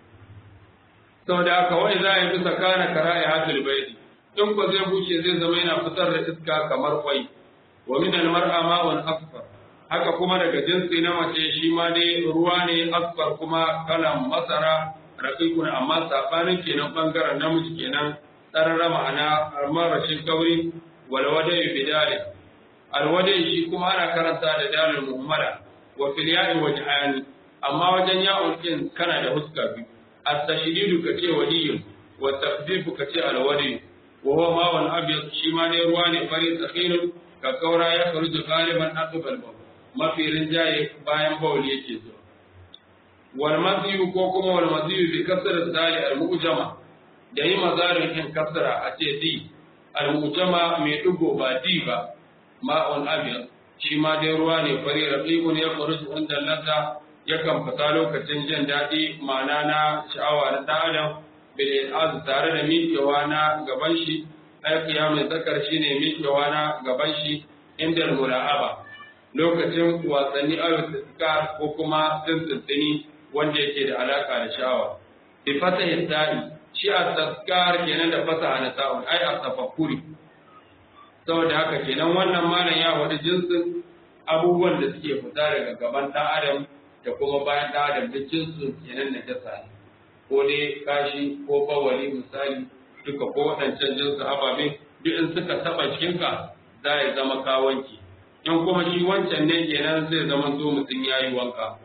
saboda haka wani za a yi bisa kana kara'i hatul baiti in ko zai bushe zai zama yana fitar da iska kamar kwai wa min al-mar'a ma'un asfar haka kuma daga jinsi na mace shi ma dai ruwa ne asfar kuma kalan masara raqiqun amma sabanin kenan bangaren namiji kenan tsarara ma'ana marashin kauri wal wadai bidali al wadai shi kuma ana karanta da dalil muhammada wa fil ya'i wajhani amma wajen ya'un din kana da huska biyu at-tashdidu ka ce waliyun wa tafdifu ka ce al-wali wa huwa ma'un abyad shi ma ne ruwa ne fari tsakinun ka kaura ya faruju galiban aqbal bawl mafi rinjaye bayan bawl yake zuwa wal madiyu ko kuma wal madiyu bi kasr dali al-mu'jama da yi mazarin in kasra a ce di al-mu'jama mai dugo ba di ba ma'un abyad shi ma dai ruwa ne fari raqiqun ya faruju inda ladda yakan fita lokacin jin daɗi ma'ana na sha'awa na ɗan adam bil azu tare da miƙewa na gaban shi ai mai zakar shine miƙewa na gaban shi inda mula'aba lokacin wasanni aw istiskar ko kuma tsintsini wanda yake da alaka da sha'awa bi fatahi ta'i shi at-tazkar kenan da fasaha na ta'un ai at-tafakkuri saboda haka kenan wannan malam ya wadi jinsin abubuwan da suke fita daga gaban ɗan adam da kuma bayan ɗan adam da jinsin kenan na jasa ne ko dai kashi ko bawali misali duka ko waɗancan jinsu ababe duk in suka taɓa jikinka za ya zama kawanki in kuma shi wancan ne kenan zai zama zo mutum ya yi wanka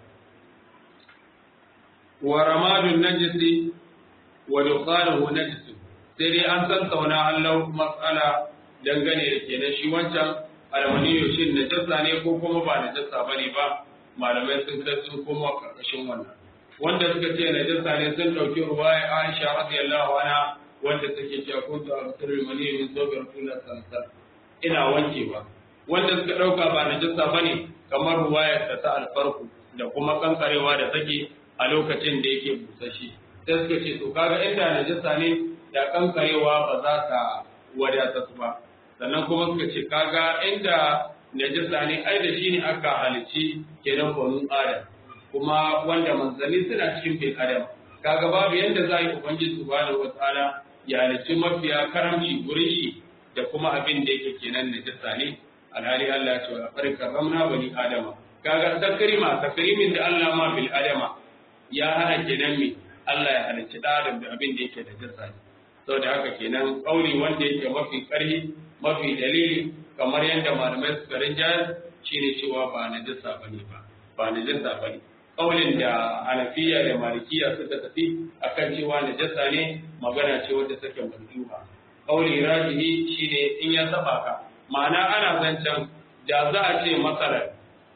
wa ramadun najisi wa dukkanuhu najisu sai dai an san sauna Allah matsala dangane da kenan shi wancan almaniyo shin najasa ne ko kuma ba najasa bane ba malamai sun kai sun koma karkashin wannan wanda suka ce najasa ne sun dauki ruwaya Aisha radiyallahu anha wanda take cewa kuntu absirul mani min sawbi rasulullah sallallahu alaihi wasallam ina wankewa wanda suka dauka ba najasa bane kamar ruwayar ta ta alfarku da kuma kankarewa da take a lokacin da yake busashi sai suka ce to kaga inda najasa ne da kankarewa ba za ta wadata su ba sannan kuma suka ce kaga inda najasa ne ai da shi ne aka halici kenan banu adam kuma wanda manzanni suna cikin bin adam kaga babu yanda za yi ubangiji subhanahu wataala ya halicci mafiya karamci gurin shi da kuma abin da yake kenan najasa ne alhali Allah ya ce wa laqad karramna bani adama kaga takrima takrimin da Allah ma bil adama ya hana kenan me Allah ya halicci da adam da abin da yake da jasa ne saboda haka kenan kauli wanda yake mafi karhi mafi dalili kamar yadda malamai suka rinjayar shine cewa ba najasa bane ba ba najasa bane kaulin da hanafiya da malikiya suka tafi akan cewa najasa ne magana ce wadda take manduha kauli rajihi shine in ya saba ka ma'ana ana zancen da za a ce matsalar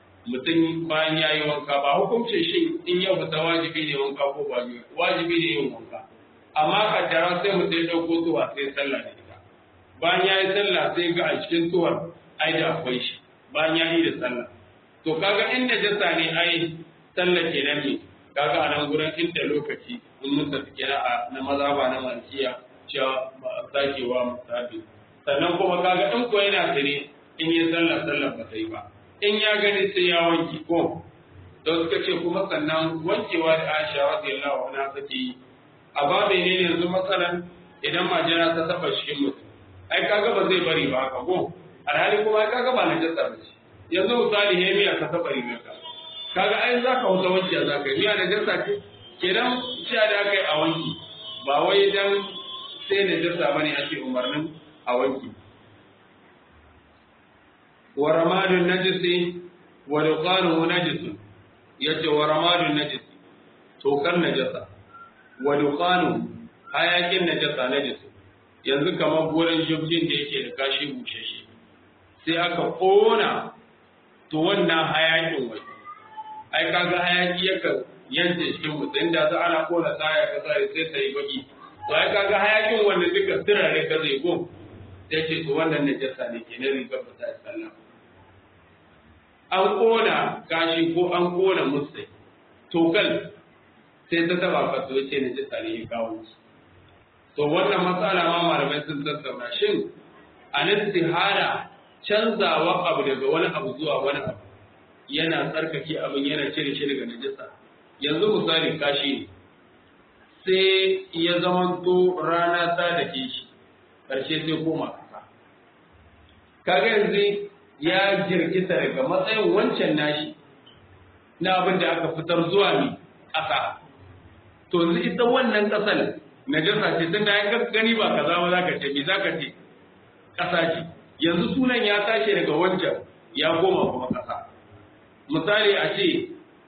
mutum bayan ya yi wanka ba hukuncin shi in ya fita wajibi ne wanka ko ba wajibi ne yin wanka amma kaddara sai mutum ya ɗauko tuwa sai sallah da ita bayan ya yi sallah sai ga a cikin tuwar ai da akwai shi bayan ya yi da sallah to kaga inda jasa ne ai sallah kenan ne kaga a nan gurin inda lokaci in mun tafi kenan a na maza ba na malikiya cewa ba a sakewa musabi sannan kuma kaga in ko yana tare in yi sallah sallah ba ta yi ba in ya gani sai ya wanke ko don suka ce kuma sannan wankewa da Aisha radiyallahu anha take yi a babu ne yanzu matsalan idan majina ta taba cikin mutum ai kaga ba zai bari ba haka ko alhali kuma ai kaga ba na jasa ba ce yanzu misali he miya ka taba rigar ka kaga ai za ka wuta wanke za ka yi miya na jasa ce kenan cewa da aka yi a wanki ba wai dan sai na jasa bane ake umarnin a wanki wa ramadun najisi wa duqanuhu najisun yace wa ramadun najisi tokar najasa wa duqanuhu hayakin najasa najisu yanzu kamar gurin jibjin da yake da kashi bushashe sai aka kona to wannan hayakin wai ai kaga hayaki yakan yanke cikin mutum da za ana kona taya ka sai sai ta yi baki to ai kaga hayakin wannan duka turare ka zai go sai ce to wannan najasa ne ke na rigar ba ta sallah an kona kashi ko an kona musai tokal sai ta taba ka to yace najasa ne ya kawo su to wannan matsala ma malamai sun tattauna shin an istihara canzawa abu daga wani abu zuwa wani abu yana tsarkake abin yana cire shi daga najasa yanzu misali kashi ne sai ya zamanto rana ta da ke shi ƙarshe sai koma kasa kaga yanzu ya jirgita daga matsayin wancan nashi na abin da aka fitar zuwa ne ƙasa to yanzu ita wannan ƙasar najasa ce tun da ya gani ba kaza ba zaka ce me zaka ce ƙasa ce yanzu sunan ya tashi daga wancan ya koma kuma ƙasa misali a ce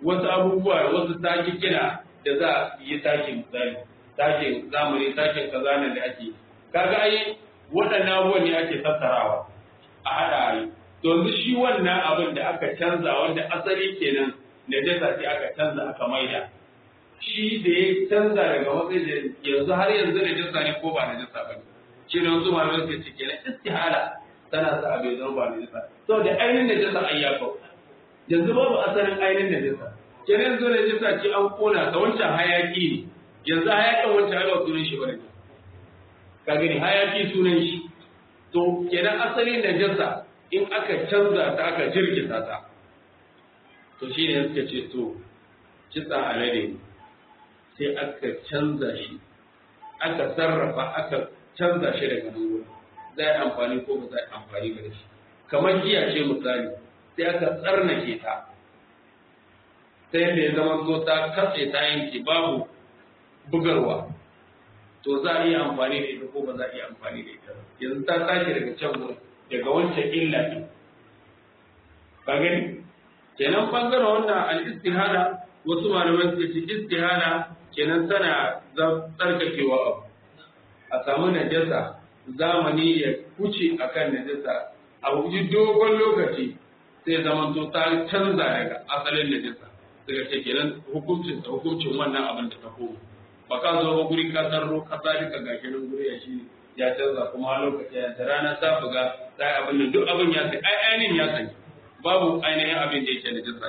wasu abubuwa wasu taki kina da za a yi taki misali takin zamani takin kaza nan da ake kaga ai waɗannan abubuwan ne ake tattarawa a haɗa a yi yanzu shi wannan abin da aka canza wanda asali kenan najasa ce aka canza aka maida shi da ya canza daga matsayin da yanzu har yanzu najasa ne ko ba najasa ba ne shi ne wasu malamai suka ce kenan istihala tana sa abin zama ba najasa saboda ainihin najasa ai ya kau yanzu babu asalin ainihin najasa kenan yanzu najasa ce an kona ta wancan hayaki ne yanzu hayakin wancan ai ba sunan shi ba ne ka gani hayaki sunan shi to kenan asalin najasa in aka canza ta aka jirkita ta to shi ne suka ce to kitsa alade sai aka canza shi aka sarrafa aka canza shi daga nan wurin za yi amfani ko ba za yi amfani da shi kamar giya ce misali sai aka tsarnake ta ta yadda ya zama so ta katse ta yanke babu bugarwa to za a iya amfani da ita ko ba za a iya amfani da ita yanzu ta tashi daga can wurin daga wancan illa ne ka gani kenan bangaren wannan al-istihana wasu malamai suka ce istihana kenan tana tsarkakewa abu a samu najasa zamani ya kuce akan najasa a wuji dogon lokaci sai zaman to ta canza daga asalin najasa daga ce kenan hukuncin ta hukuncin wannan abin da ta koma ba ka zo ba guri ka sarro kasa duka gashi nan guri ya shi ya canza kuma lokaci ya da rana ta buga sai abin nan duk abin ya sai ai ainihin ya sani babu ainihin abin da yake da jinsa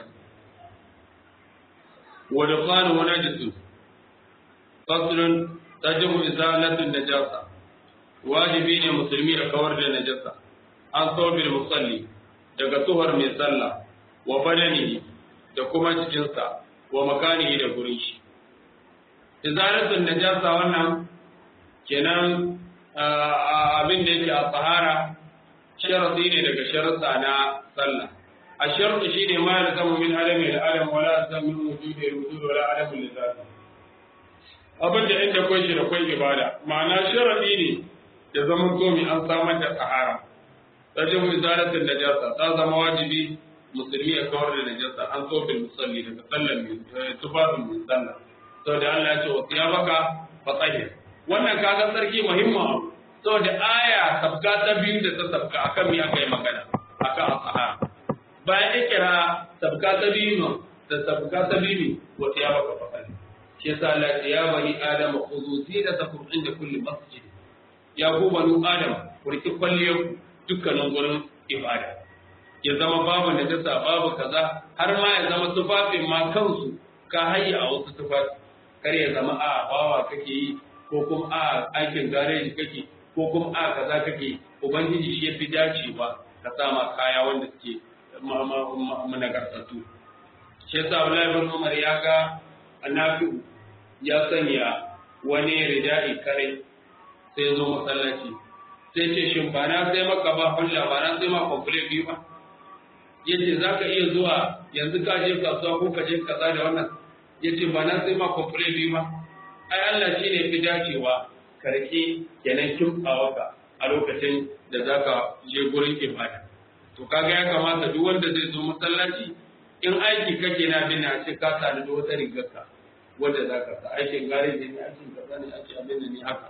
wa da qala wa najisu faslun tajibu izalatun najasa wajibi ne musulmi a kawar da najasa an saubil musalli daga tuhar mai sallah wa badanihi da kuma cikinsa wa makanihi da gurin shi izalatun najasa wannan kenan abin da yake a tsahara sharadi ne daga sharuɗa na sallah a sharuɗa shi ne ma ya zama min adami da adam wala san min wujudi da wujud wala adam da zati abin da inda kwai shi da kwai ibada ma'ana sharadi ne da zaman zomi an samar da tsahara tajin izalatin najasa ta zama wajibi musulmi ya kawar da najasa an so bil musalli daga sallan mai tufafin mai sallah saboda Allah ya ce wa siyabaka fa tsahir wannan kaga sarki muhimmin abu saboda aya sabka ta biyu da ta sabka akan me aka yi magana akan asahara bayan ikira sabka ta biyu da sabka ta biyu wa siyabaka fa tsahir shi yasa Allah ya bani adam khudhu zinatakum inda kulli masjid ya ku banu adam ku riki kwalliyar dukkanin gurin ibada ya zama babu najasa babu kaza har ma ya zama tufafin ma kansu ka hayya a wasu tufafi kar ya zama a bawa kake yi ko kuma a aikin gareji kake ko kuma a kaza kake ubangiji shi ya fi dacewa ka sama kaya wanda suke managartattu shi yasa Abdullahi bin Umar ya ga Nafi'u ya sanya wani ridai kare sai zo masallaci sai ce shin ba na sai maka ba hulla ba na sai ma komple biyu ba yace zaka iya zuwa yanzu ka je kasuwa ko ka je kaza da wannan yace ba na sai ma komple biyu ba ai Allah shine fi dacewa ka rike kenan kimtsawa ka a lokacin da zaka je gurin ibada to kaga ya kamata duk wanda zai zo masallaci in aiki kake na bin a ce ka sani da wata rigarka wanda zaka sa aikin gareji ne aikin kaza ne ake abin da ni haka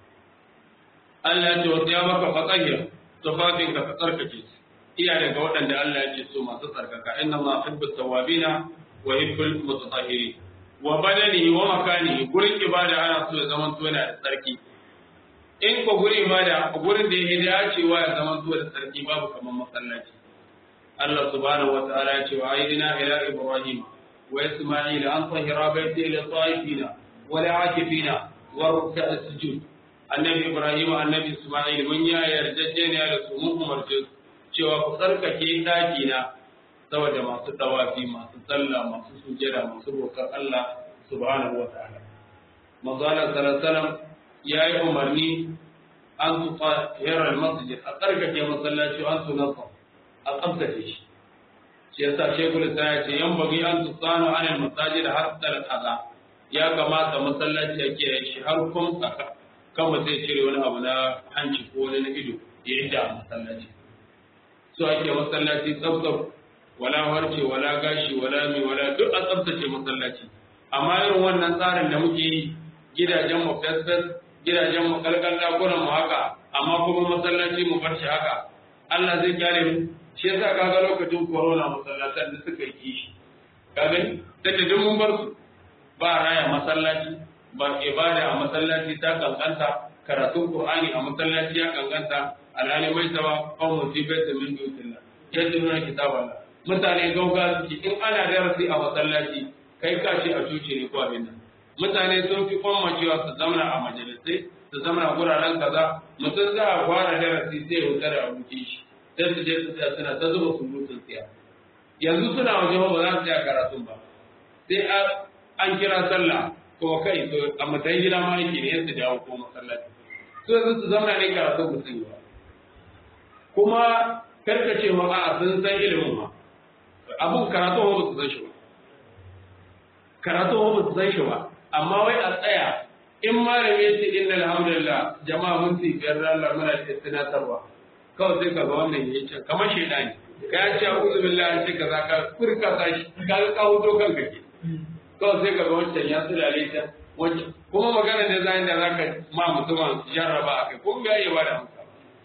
Allah ya ce wa ya maka fatsahir tufafin ka tsarkake su iya daga waɗanda Allah ya ce so masu tsarkaka inna ma hibbu tawabina wa hibbul mutatahhirin wa badani wa makani gurin ibada ana so ya zama to yana da tsarki in ko gurin ibada gurin da yake dacewa ya zama to da tsarki babu kamar masallaci Allah subhanahu wa ta'ala ya ce wa aidina ila ibrahim wa isma'il an tahira baiti lil ta'ifina wa la'akifina wa ruk'a sujud annabi Ibrahim annabi Ismail mun ya yarjejeniya da su mun umarce cewa ku tsarkake daki na saboda masu tawafi masu sallah masu sujjada masu roƙar Allah subhanahu wataala manzo Allah sallallahu ya yi umarni an su tahira masjid a tsarkake masallaci an su nasa a tsabtace shi shi yasa shekul ya ce yan bagi an su tsano anil masajid har tsalat aza ya kamata masallaci ya kiyaye shi har kun tsaka kan ba zai cire wani abu na hanci ko wani na ido ya yi da masallaci so ake masallaci tsabtsab wala harce wala gashi wala mi wala duk a tsaftace masallaci amma irin wannan tsarin da muke yi gidajen mu fesfes gidajen mu kalkal dakunan mu haka amma kuma masallaci mu bar shi haka Allah zai kyale mu shi yasa kaga lokacin corona masallatan da suka yi kishi ka gani da duk mun bar su ba raya masallaci ba ibada a masallaci ta kankanta karatun qur'ani a masallaci ya kankanta alhali mai tawa kawo musibata min dutilla yadda nuna kitaballah mutane gauga suke in ana darasi a masallaci kai ka ce a cuce ne ko abin nan mutane sun fi kwamma cewa su zamana a majalisai su zamana guraren kaza mutum za a fara darasi sai ya wuta da abokin shi sai su je su tsaya suna ta zuba surutun tsiya yanzu suna waje ba za su tsaya karatun ba sai an kira sallah ko kai to a matsayin gida ma yake ne yadda dawo ko masallaci su yanzu su zamana ne karatun ba su yi ba kuma karkacewa a sun san ilimin ma abun karatu ba su san shi ba karatu ba su san shi ba amma wai a tsaya in malami ya ce inna alhamdulillah jama'a mun ci biyar Allah muna ce tunatarwa kawai sai ka ga wannan ya ce kamar shaidani ka ya ce a'udhu billahi ce kaza ka furka sa shi ka ga ka hudo kanka ke kawai sai ka ga wancan ya sulale ta wancan kuma magana da zai da zaka ma mutumin jarraba akai ko ga ya bada amsa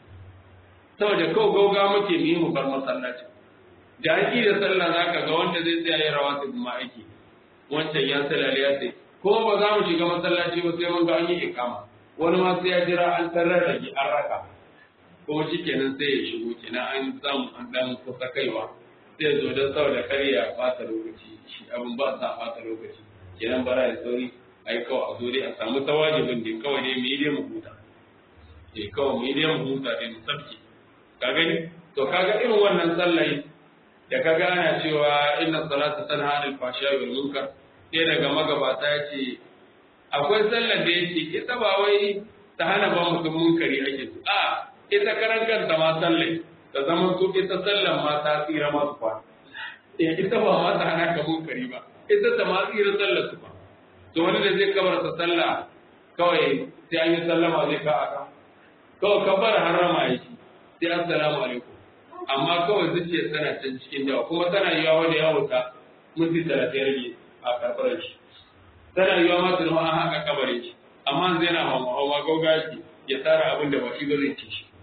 saboda kawai gauga muke mu yi mu bar masallaci da an da sallah za ka ga wanda zai tsaya ya rawa su ma aiki wancan ya salale ya sai kuma ba za mu shiga masallaci ba sai mun ga an yi ikama wani ma sai ya jira an tarar da an raka kuma shi kenan sai ya shigo kenan an samu an dan kusa kaiwa sai ya zo don saboda kar ya bata lokaci shi abin ba sa bata lokaci kenan bara ya sauri ai kawai a zo dai a samu tawajibin da kawai dai mu yi dai mu huta eh kawai mu yi dai mu huta dai mu sabke ka gani to kaga irin wannan sallai da ka gana cewa inna salata tanha anil fahsha'i wal munkar sai daga magabata ya ce akwai sallar da yake ita ba wai ta hana ba mutum munkari ake su a ita karan kanta ma sallai ta zama su ita sallar ma ta tsira masu kwa ita ba ma ta hana ka munkari ba ita ta ma tsira sallar su ba to wani da zai kabarta sallah kawai sai an yi sallama zai ka aka kawai kabar harama yake sai assalamu alaikum amma kawai zuciya tana can cikin jawa kuma tana yiwa wanda ya wuta minti talatin rage a karɓar shi tana yiwa ma su an haka kabarin shi amma zai na hawa hawa gauga shi ya tsara abin da ba shi ba zai ci shi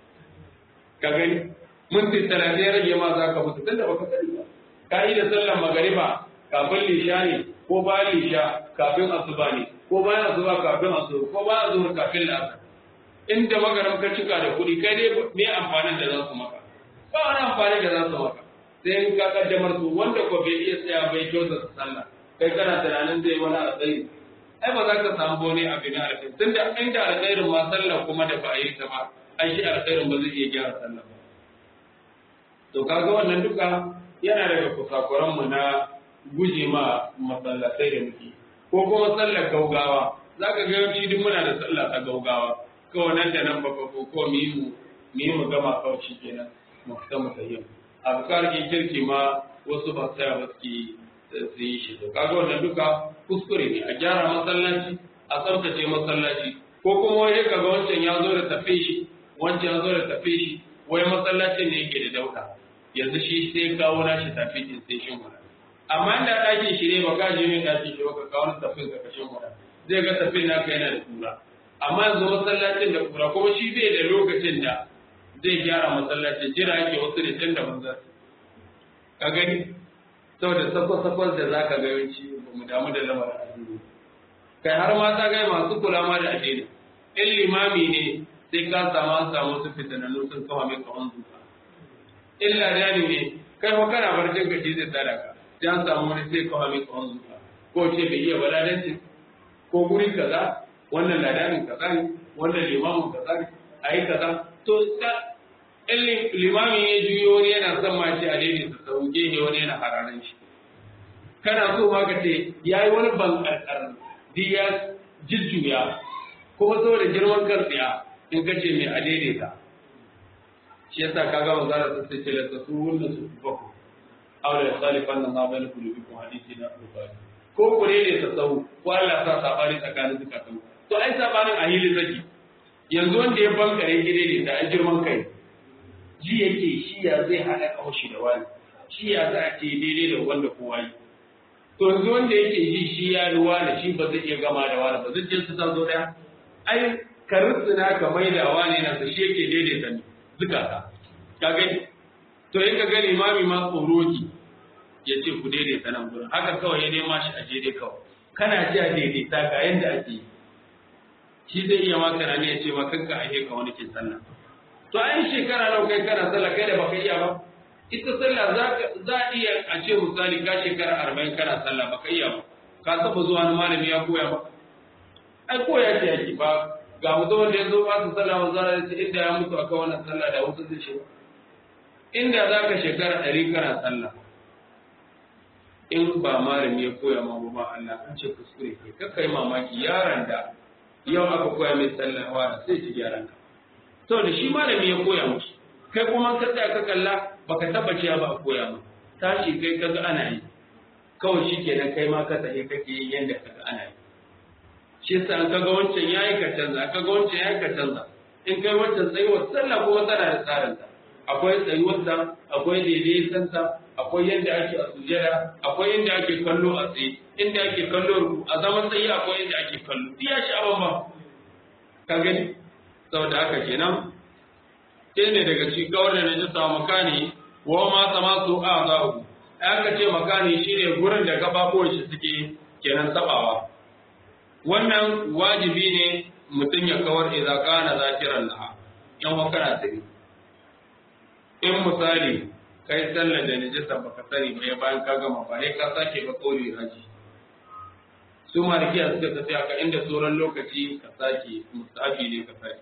ka gani minti talatin rage ma za ka mutu tunda baka sani ba ka yi da sallar magariba kafin lisha ne ko bayan lisha kafin asuba ne ko bayan asuba kafin asuba ko bayan asuba kafin la'asar inda magaram ka cika da kuɗi kai dai me amfanin da za su maka ba wani amfani da za su maka sai in ka kaddamar su wanda ko bai iya tsaya bai kyauta su sallah kai kana tunanin zai wani alkhairi ai ba za ka samu bone abin alkhairi tunda inda alkhairin ma sallah kuma da ba a yi ta ba ai shi alkhairin ba zai iya gyara sallah ba to kaga wannan duka yana daga kusakuran mu na guje ma masallatai da muke ko kuma sallar gaugawa zaka ga yawanci duk muna da sallah ta gaugawa kawai nan da nan ba ko ko mu yi mu mu yi mu gama kawai shi kenan mu fita mu tayyam azkar ke kirki ma wasu ba tsaya ba suke su yi shi to kaga wannan duka kuskure ne a gyara masallaci a tsaftace masallaci ko kuma wai kaga wancan ya zo da tafe shi wancan ya zo da tafe shi wai masallacin ne yake da dauka yanzu shi sai kawo nashi tafi din sai shin wala amma inda ɗakin shi ne ba ka je mai ɗakin shi ba ka kawo tafin ka kashin wala zai ga tafin naka yana da kura amma yanzu masallacin da kura kuma shi bai da lokacin da zai gyara masallacin jira yake wasu da can da manzar ka gani saboda sakwas-sakwas da za ka ga yawanci ba mu damu da lamarin addini kai har ma ta gai masu kula ma da addini in limami ne sai ka samu an samu su fitanannu sun kawo mai kawon zuka in ladani ne kai fa kana barcin ka shi zai tsada ka sai an samu wani sai kawo mai kawon zuka ko ce bai iya baladancin ko guri kaza wannan ladanin kaza ne wannan limamin kaza ne a yi kaza to in limamin ya juyo wani yana son ma ce a daidai su sau gehe wani yana hararan shi kana so ma ka ce ya yi wani ban karkar di ya jujjuya kuma saboda girman kan tsiya in ka ce mai a daidaita shi yasa ka gama zara ta sai ce lasa su wunda su bako aure da salifan nan ma bayan kulubi kuma hadisi na bukari ko ku daidaita sau ko Allah sa sabani tsakanin zukatan to ai sabanin a hili zaki yanzu wanda ya bankare gire ne da girman kai ji yake shi ya zai haɗa kawashi da wani shi ya za a ce daidai da wanda kowa yi to yanzu wanda yake ji shi ya ruwa da shi ba zai iya gama da wani ba zai je su ta zo daya ai ka rutsuna ka mai da wani na shi yake daidaita ne zukata ka gani to in ka ga limami ma tsoro ki ya ce ku daidaita nan gurin haka kawai ya nema shi a daidai kawai kana ji a daidaita ga yanda ake yi shi zai iya maka na ne ya ce ma kanka a ka wani ke sallah to an shekara nawa kai kana sallah kai da baka iya ba ita sallah za a iya a ce misali ka shekara arba'in kana sallah baka iya ba ka saba zuwa wani malami ya koya ba ai koya ce yake ba ga mutum wanda ya zo ba su sallah ba za a ce inda ya mutu akan wannan sallah da wasu zai shiga inda za ka shekara ɗari kana sallah in ba malami ya koya ma ba Allah an ce kuskure ke kakkai mamaki yaron da yau aka koya mai sallah wa sai ci gyaran ka saboda shi malami ya koya mushi kai kuma ka tsaya ka kalla baka tabbace ba a koya ma tashi kai kaga ana yi kawai shi kenan kai ma ka tsaye kake yin yanda kaga ana yi shi yasa an kaga wancan yayi ka canza kaga wancan yayi ka canza in kai wancan tsayuwar sallah kuma tana da tsarin ta akwai tsayuwar ta akwai daidaiton ta akwai yanda ake a sujada akwai yanda ake kallo a tsaye inda ake kallo ruku a zaman tsaye akwai yanda ake kallo iya shi abin ba ka gani saboda haka kenan sai ne daga cikin kawar da najisa makani wa ma sama su a zahu aka ce makani shine gurin da gababuwan shi suke kenan tabawa wannan wajibi ne mutum ya kawar idza kana zakiran laha yan wa kana tsiri in misali kai sallar da najisa baka sani ba ya bayan ka gama ba ka sake ba kauli haji su malikiya suka tafi haka inda sauran lokaci ka sake mustahabi ne ka sake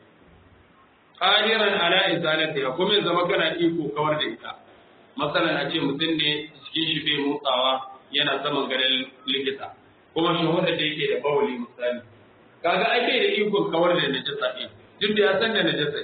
qadiran ala izalatiha kuma ya zama kana iko kawar da ita masalan a ce mutum ne cikin shi bai motsawa yana saman garin likita kuma shahuda da yake da bawali misali kaga ai bai da iko kawar da najasa ɗin duk da ya san da najasa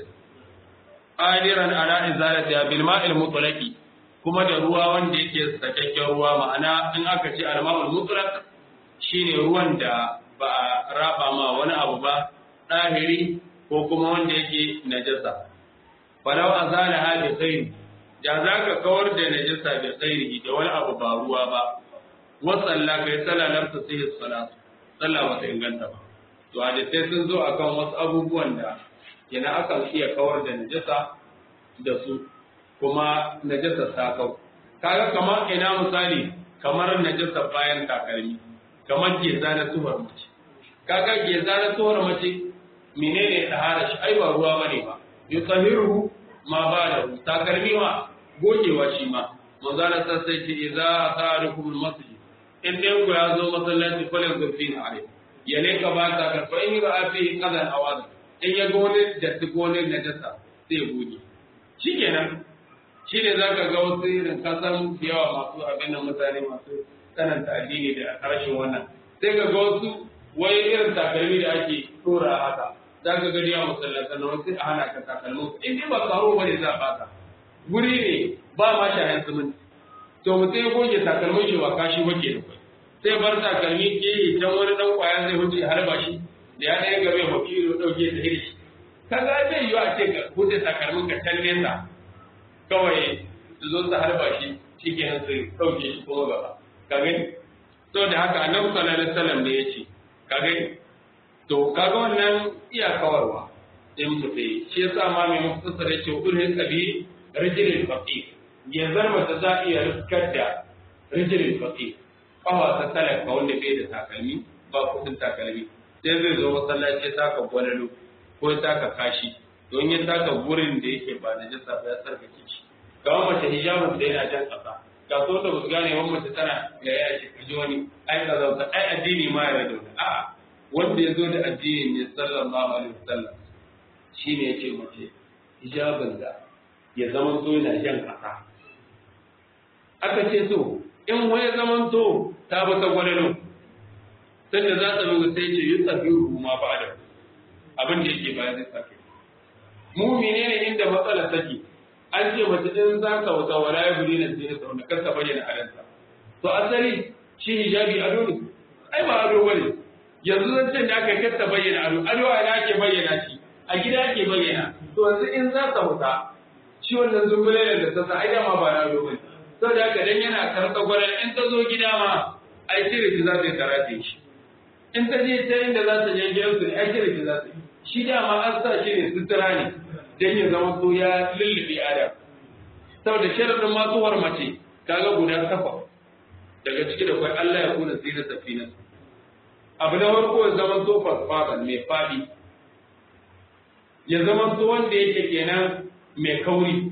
qadiran ala izalatiha bil ma'il mutlaqi kuma da ruwa wanda yake sakakken ruwa ma'ana in aka ce al ma'ul mutlaq shine ruwan da ba a raba ma wani abu ba ɗahiri ko kuma wanda yake najasa falau azala ha bi khairi da zaka kawar da najasa bi khairi da wani abu ba ruwa ba wa salla kai salla lam tasihi salat salla ba ta inganta ba to hadisai sun zo akan wasu abubuwan da yana akan iya kawar da najasa da su kuma najasa ta kau kaga kamar ina misali kamar najasa bayan takalmi kamar geza na tuhar mace kaga geza na tuhar mace menene tahara shi ai ba ruwa bane ba yutahiru ma ba da takalmi ma gogewa shi ma manzala ta sai ce idza asarukum almasjid in dai ku ya zo masallaci falan zurfin alai ya ne ka ba ta karfa in ga afi kadan awad in ya ga wani datti ko wani najasa sai ya goge shikenan shi ne za ka ga wasu irin kasan yawa masu abin nan mutane masu tsananta addini da harshen wannan sai ka ga wasu wai irin takalmi da ake tura haka za ka gani a masallatan na wasu a hana ka takalmin in dai ba karo ba ne za a baka guri ne ba ma shahen siminti to mutum ya goge takalmin shi ba kashi ba ke da kai sai bar takalmi ke yi can wani dan kwaya zai wuce har ba shi da ya ɗaya gabe mafi ɗauke da hirshi ka ga zai yiwu a ce ka huce takalmin ka can nesa kawai su zo su harba shi shi ke nan su ɗauke shi kuma gaba ka gani to da haka annabi sallallahu alaihi wasallam ne ya ce ka gani to kaga wannan iya kawarwa in mutai shi yasa ma mai mufassar ya ce ulil qabi rijlil faqih yanzar mata za iya riskar da rijlil faqih kawa ta talaka wanda bai da takalmi ba kudin takalmi sai zai zo masallaci ya taka gwalalo ko ya taka kashi don ya taka gurin da yake ba na jasa ba ya tsarkake shi ga mace hijabin da yana jan kasa ga so da basu gane wani mace tana ga ya ce kaji wani ai ka zauta ai addini ma ya da a wanda ya zo da addini ne sallallahu alaihi wasallam shine ya ce mace hijabin da ya zama so yana jan kasa aka ce so in wani zaman to ta bi ta gwalalo sai da za ta buga sai ce yi tsafiru ma ba da abin da yake bayan zai tsafi mu menene inda matsala take an ce mace in za ka wata wala ya buri na sai da wanda kanka bayyana adanta to asali shi hijabi ado ne ai ba ado bane yanzu zan ce da aka kasta bayyana ado ado a ina ke bayyana shi a gida ke bayyana to yanzu in za ka wuta shi wannan zumbulai da ta sa ai dama ba ado bane saboda haka dan yana karɓa gwaran in ta zo gida ma ai cire shi za ta yi karate shi in ta je ta inda za ta je gidansu ne ai cire shi za ta yi shi dama an sa shi ne sutura ne dan ya zama so ya lullube adam saboda sharadin matsuwar mace kaga guda kafa daga ciki da kwai Allah ya kuna zina safina abu na farko ya zama so fasfadan mai fadi ya zama so wanda yake kenan mai kauri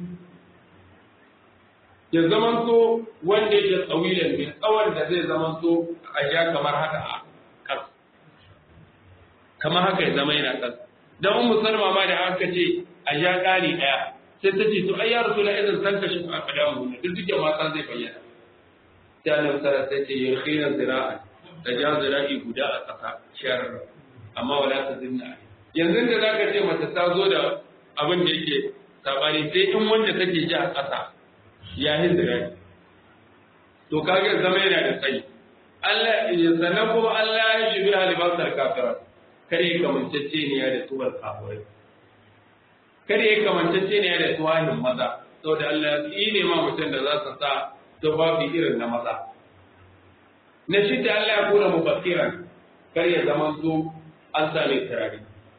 ya zama so wanda yake tsawilan mai tsawon da zai zama so a ja kamar haka a kas kamar haka ya zama yana kas dan ummu salma ma da aka ce a ja kari daya sai ta ce to ai ya rasul idan san kashi a kadamu ne duk da mata zai bayyana sai annabi sallallahu alaihi wasallam ya khina zira'a da ja zira'i guda a kasa shar amma wala ta zinna yanzu da zaka ce mace ta zo da abin da yake sabani sai in wanda take ji a kasa ya yi zira'i to kage zama yana da tsayi Allah ya sanan kuma Allah ya shi bi halibasar kafirat kare kamancece ne da tuwar kafirai kare ya kamancece ne da tuwahin maza saboda Allah ya ne ma mutum da za su sa tufafi irin na maza na shidda Allah ya kula mubakkiran kar ya zama su an sa mai turare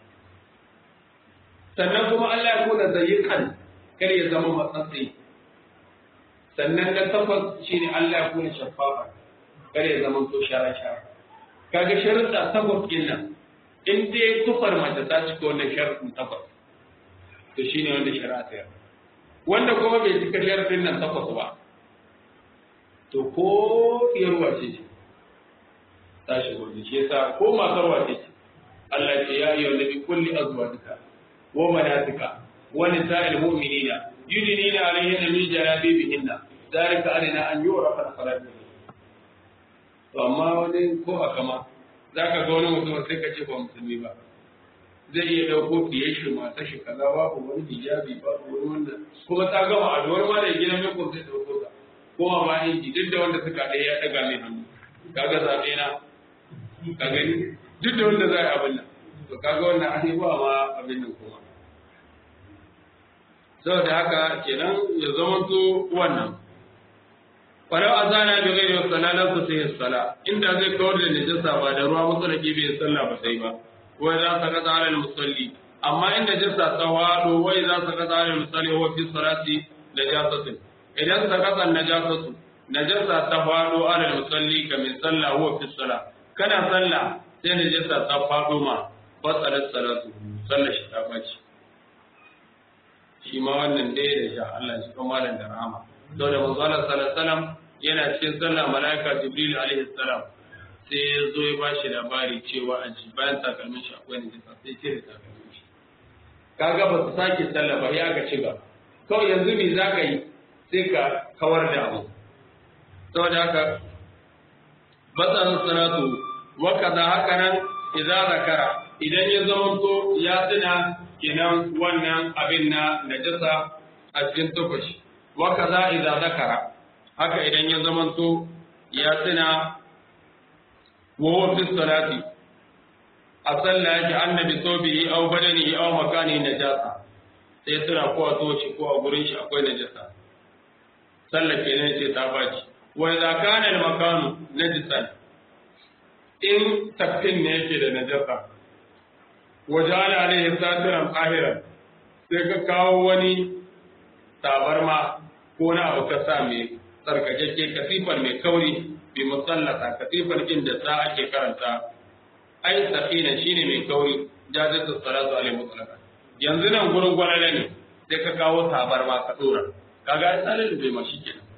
sannan kuma Allah ya kula zayyikan kar ya zama matsatsi sannan na takwas shine Allah ya kula shaffafa kar ya zama to shara shara kaga sharuɗa takwas ɗin nan in dai tufar mace ta cika wannan sharuɗin takwas to shine wanda shari'a ta yarda wanda kuma bai cika sharuɗin nan takwas ba to ko yarwa ce ce ta shigo da shi yasa ko matar wace ce Allah ce ya yi wanda kulli azwajika wa manatika wa nisa'il mu'minina yudnina alayhinna min jalabibihinna zalika adina an yurafa salatu to amma wani ko a kama zaka ga wani mutum sai ka ce ba musulmi ba zai iya dauko fiye shi mata shi kaza babu wani hijabi babu wani wannan kuma ta gama a wani ma da gidan mai kun zai dauko ta kuma ma inji duk da wanda suka ɗaya ya ɗaga mai hannu kaga zaɓe na ka gani duk da wanda za a yi abin nan to kaga wannan an yi ba ma abin nan kuma saboda haka kenan ya zama to wannan falau azana bi ghairi salalan ku sai sala inda zai kawar da najasa ba da ruwa musulaki bai sallah ba sai ba wai za ka kada alal musalli amma in najasa ta wado wai za ka kada alal musalli huwa fi salati najasatin idan sakatan najasatu najasa ta fado alal musalli ka min sallah huwa fi sala kana sallah sai najasa ta fado ma fasalat salatu sallar shi ta baci shi ma wannan dai da sha Allah shi kuma malam da rahama to da manzo Allah sallallahu alaihi wasallam yana cikin sallah malaika jibril alaihi salam sai ya zo ya bashi labari cewa a ji bayan takalmin shi akwai najasa sai cire takalmin shi kaga ba su sake sallah ba ya ga ci gaba kawai yanzu me za ka yi sai ka kawar da abu saboda haka batsarin salatu wa kaza haka nan idan zakara idan ya zamanto ya tuna kenan wannan abin na najasa a cikin tufashi wa kaza idan zakara haka idan ya zamanto ya tuna wa huwa fi salati a sallah yake annabi sobihi aw badanihi aw makani najasa sai tuna ko a toci ko a gurin shi akwai najasa sallar kenan ce ta baci wa idza kana al makanu najisan in tafkin ne yake da najasa wa ja'ala alayhi satiran qahiran sai ka kawo wani tabarma ko na abu ka sa mai tsarkakakke kasifar mai kauri bi musallata kasifar kin da sa ake karanta ai sakina shine mai kauri jazatu salatu alaihi mutlaqan yanzu nan gurin gwanale ne sai ka kawo tabarma ka dora kaga ai tsarin bai ma shi kenan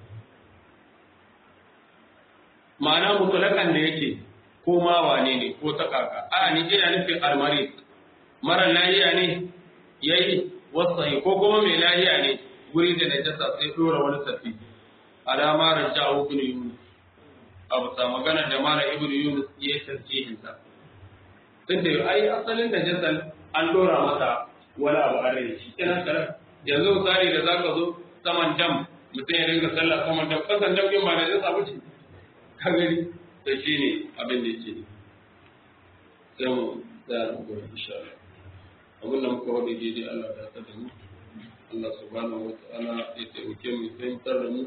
ma'ana mutulakan da yake ko ma wane ne ko ta kaka a ni ina nufin almari mara lahiya ne yayi wasahi ko kuma mai lahiya ne guri da najasa sai dora wani tafi alama raja'u ibn yunus abu sa magana da mara ibn yunus ya tarjihin sa tunda ai asalin najasa an dora mata wani abu a rai shi kenan kare yanzu misali da zaka zo saman dam mutum ya dinga sallah saman dam kasan dam din ba na jasa wuce ka gani da shi ne abin da yake sai mu tsaya da gobe insha Allah abin da muka wada daidai Allah ya ta da mu Allah subhanahu wa ta'ala ya taimake mu fahimtar da mu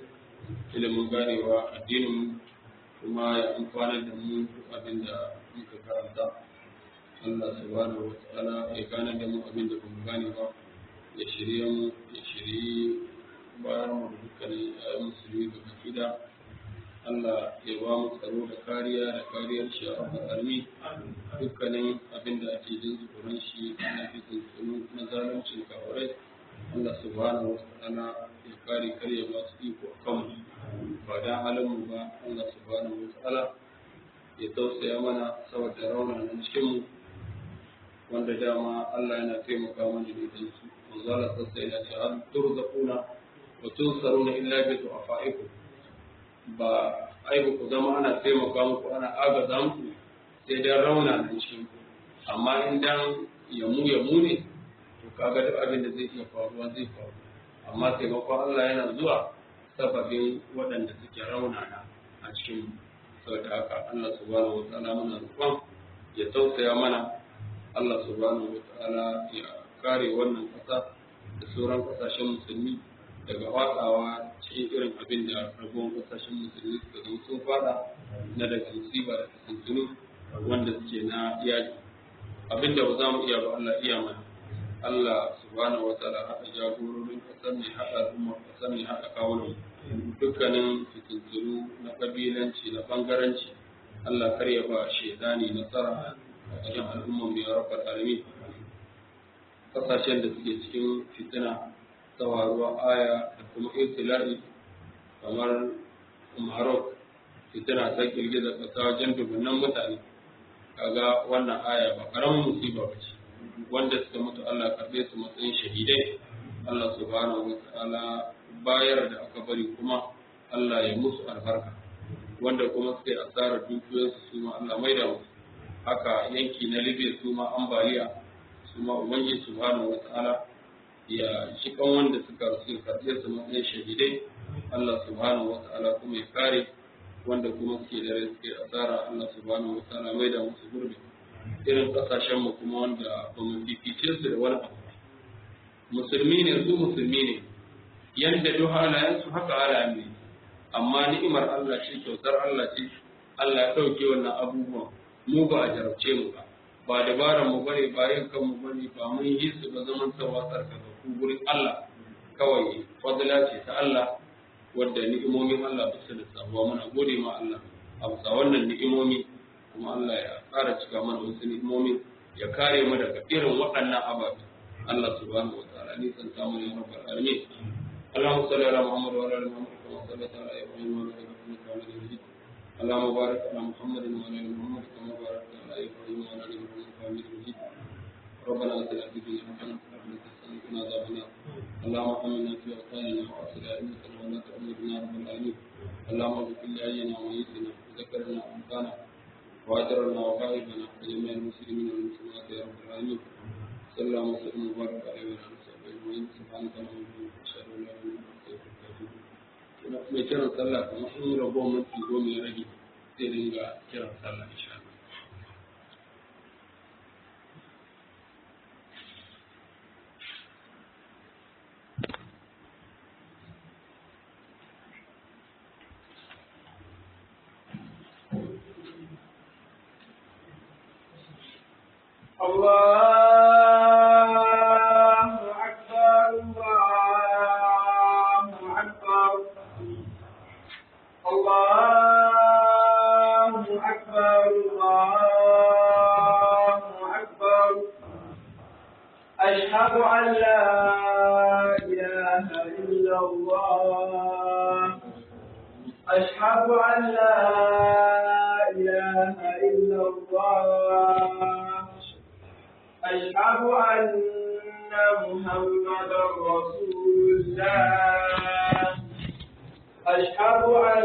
ilimin ganewa addinin kuma ya amfanar da mu duk abin da muka karanta Allah subhanahu wa ta'ala ya gane da mu abin da bamu gane ba ya shirye mu ya shirye bayan mu da dukkanin ayyukan musulmi da gida Allah ya ba mu tsaro da kariya da kariyar shi a al'armi dukkanin abin da ake jin tsoron shi na fitin tsoro na zaluncin kawarai Allah subhanahu wa ta'ala ya kare karya masu iko a kanmu ba dan halin mu ba Allah subhanahu wa ta'ala ya tausaya mana saboda raunanan cikin mu wanda dama Allah yana taimaka mana da idan su manzo Allah sai ya ce an turzaquna wa tunsaruna illa bi du'afaikum ba ai ba ku zama ana taimaka muku ana agaza muku sai dan rauna nan cikin ku amma in dan yamu yamu ne to kaga duk abin da zai iya faruwa zai faru amma taimakon Allah yana zuwa sababin waɗanda suke raunana a cikin saboda haka Allah subhanahu wa ta'ala muna roƙon ya tausaya mana Allah subhanahu wa ta'ala ya kare wannan ƙasa da sauran ƙasashen musulmi daga watsawa cikin irin abin da rabuwan ƙasashen musulmi suka zama sun fada na daga musiba da kasantunu wanda suke na yaƙi abin da ba za mu iya ba Allah iya mana Allah subhanahu wa ta'ala haɗa jagororin ƙasar mai haɗa al'ummar ƙasar mai haɗa kawunan dukkanin fitintunu na ƙabilanci na ɓangaranci Allah kar ya ba shaidani nasara a cikin al'ummar mai rabbal alamin kasashen da suke cikin fitina tsawaruwa aya da kuma ibtila'i kamar Maroc fitina ta girgiza kasa wajen dubunnan mutane kaga wannan aya ba karamin musiba ba ce wanda suka mutu Allah karbe su matsayin shahidai Allah subhanahu wa ta'ala bayar da aka bari kuma Allah ya musu albarka wanda kuma suka yi asarar dukiyoyinsu su ma Allah maida musu haka yanki na Libya su ma ambaliya su ma Ubangiji subhanahu wata'ala ya shi kan wanda suka rasu karɓe su matsayin shahidai Allah subhanahu wata'ala kuma ya kare wanda kuma suke da rai suke asara Allah subhanahu wata'ala mai da musu gurbi irin kasashen mu kuma wanda ba mu fifice su da wani abu musulmi ne su musulmi ne yanda duk halayen su haka halayen ne amma ni'imar Allah ce kyautar Allah ce Allah ya ɗauke wannan abubuwan mu ba a jarabce mu ba ba dabaran mu bane ba yin kanmu bane ba mun yi su ba zaman sawa tsarkaka ku gurin Allah kawai fadila ce ta Allah wadda ni'imomin Allah ba su da sabuwa muna gode ma Allah a bisa wannan ni'imomi kuma Allah ya ƙara cika mana wasu ni'imomi ya kare mu daga irin waɗannan ababe Allah subhanahu wa ta'ala ni san samu ya rabbal alamin اللهم صل على محمد وعلى ال محمد كما صليت على ابراهيم وعلى ال ابراهيم انك حميد مجيد اللهم بارك على محمد وعلى ال محمد كما باركت على ابراهيم وعلى ال ابراهيم انك حميد مجيد ربنا اتنا في الدنيا حسنه وفي الاخره حسنه وقنا عذاب النار اللهم امنا في اوطاننا واصل ائمتنا ولا تؤمرنا رب العالمين اللهم اغفر لاهلنا وميتنا وذكرنا وانفانا واجرنا وغائبنا وجميع المسلمين والمسلمات يا رب العالمين صلى الله وسلم وبارك عليه وعلى اله وصحبه اجمعين سبحانك اللهم وبحمدك اشهد ان لا اله الا انت استغفرك واتوب اليك mai kiran sallah kamar in rabo minti goma ya rage zai dinga kiran sallah insha Allah الله أكبر الله أكبر الله أكبر الله أكبر أشهد أن لا إله إلا الله أشهد أن لا إله إلا الله أشهد أن محمدا رسول الله أشهد أن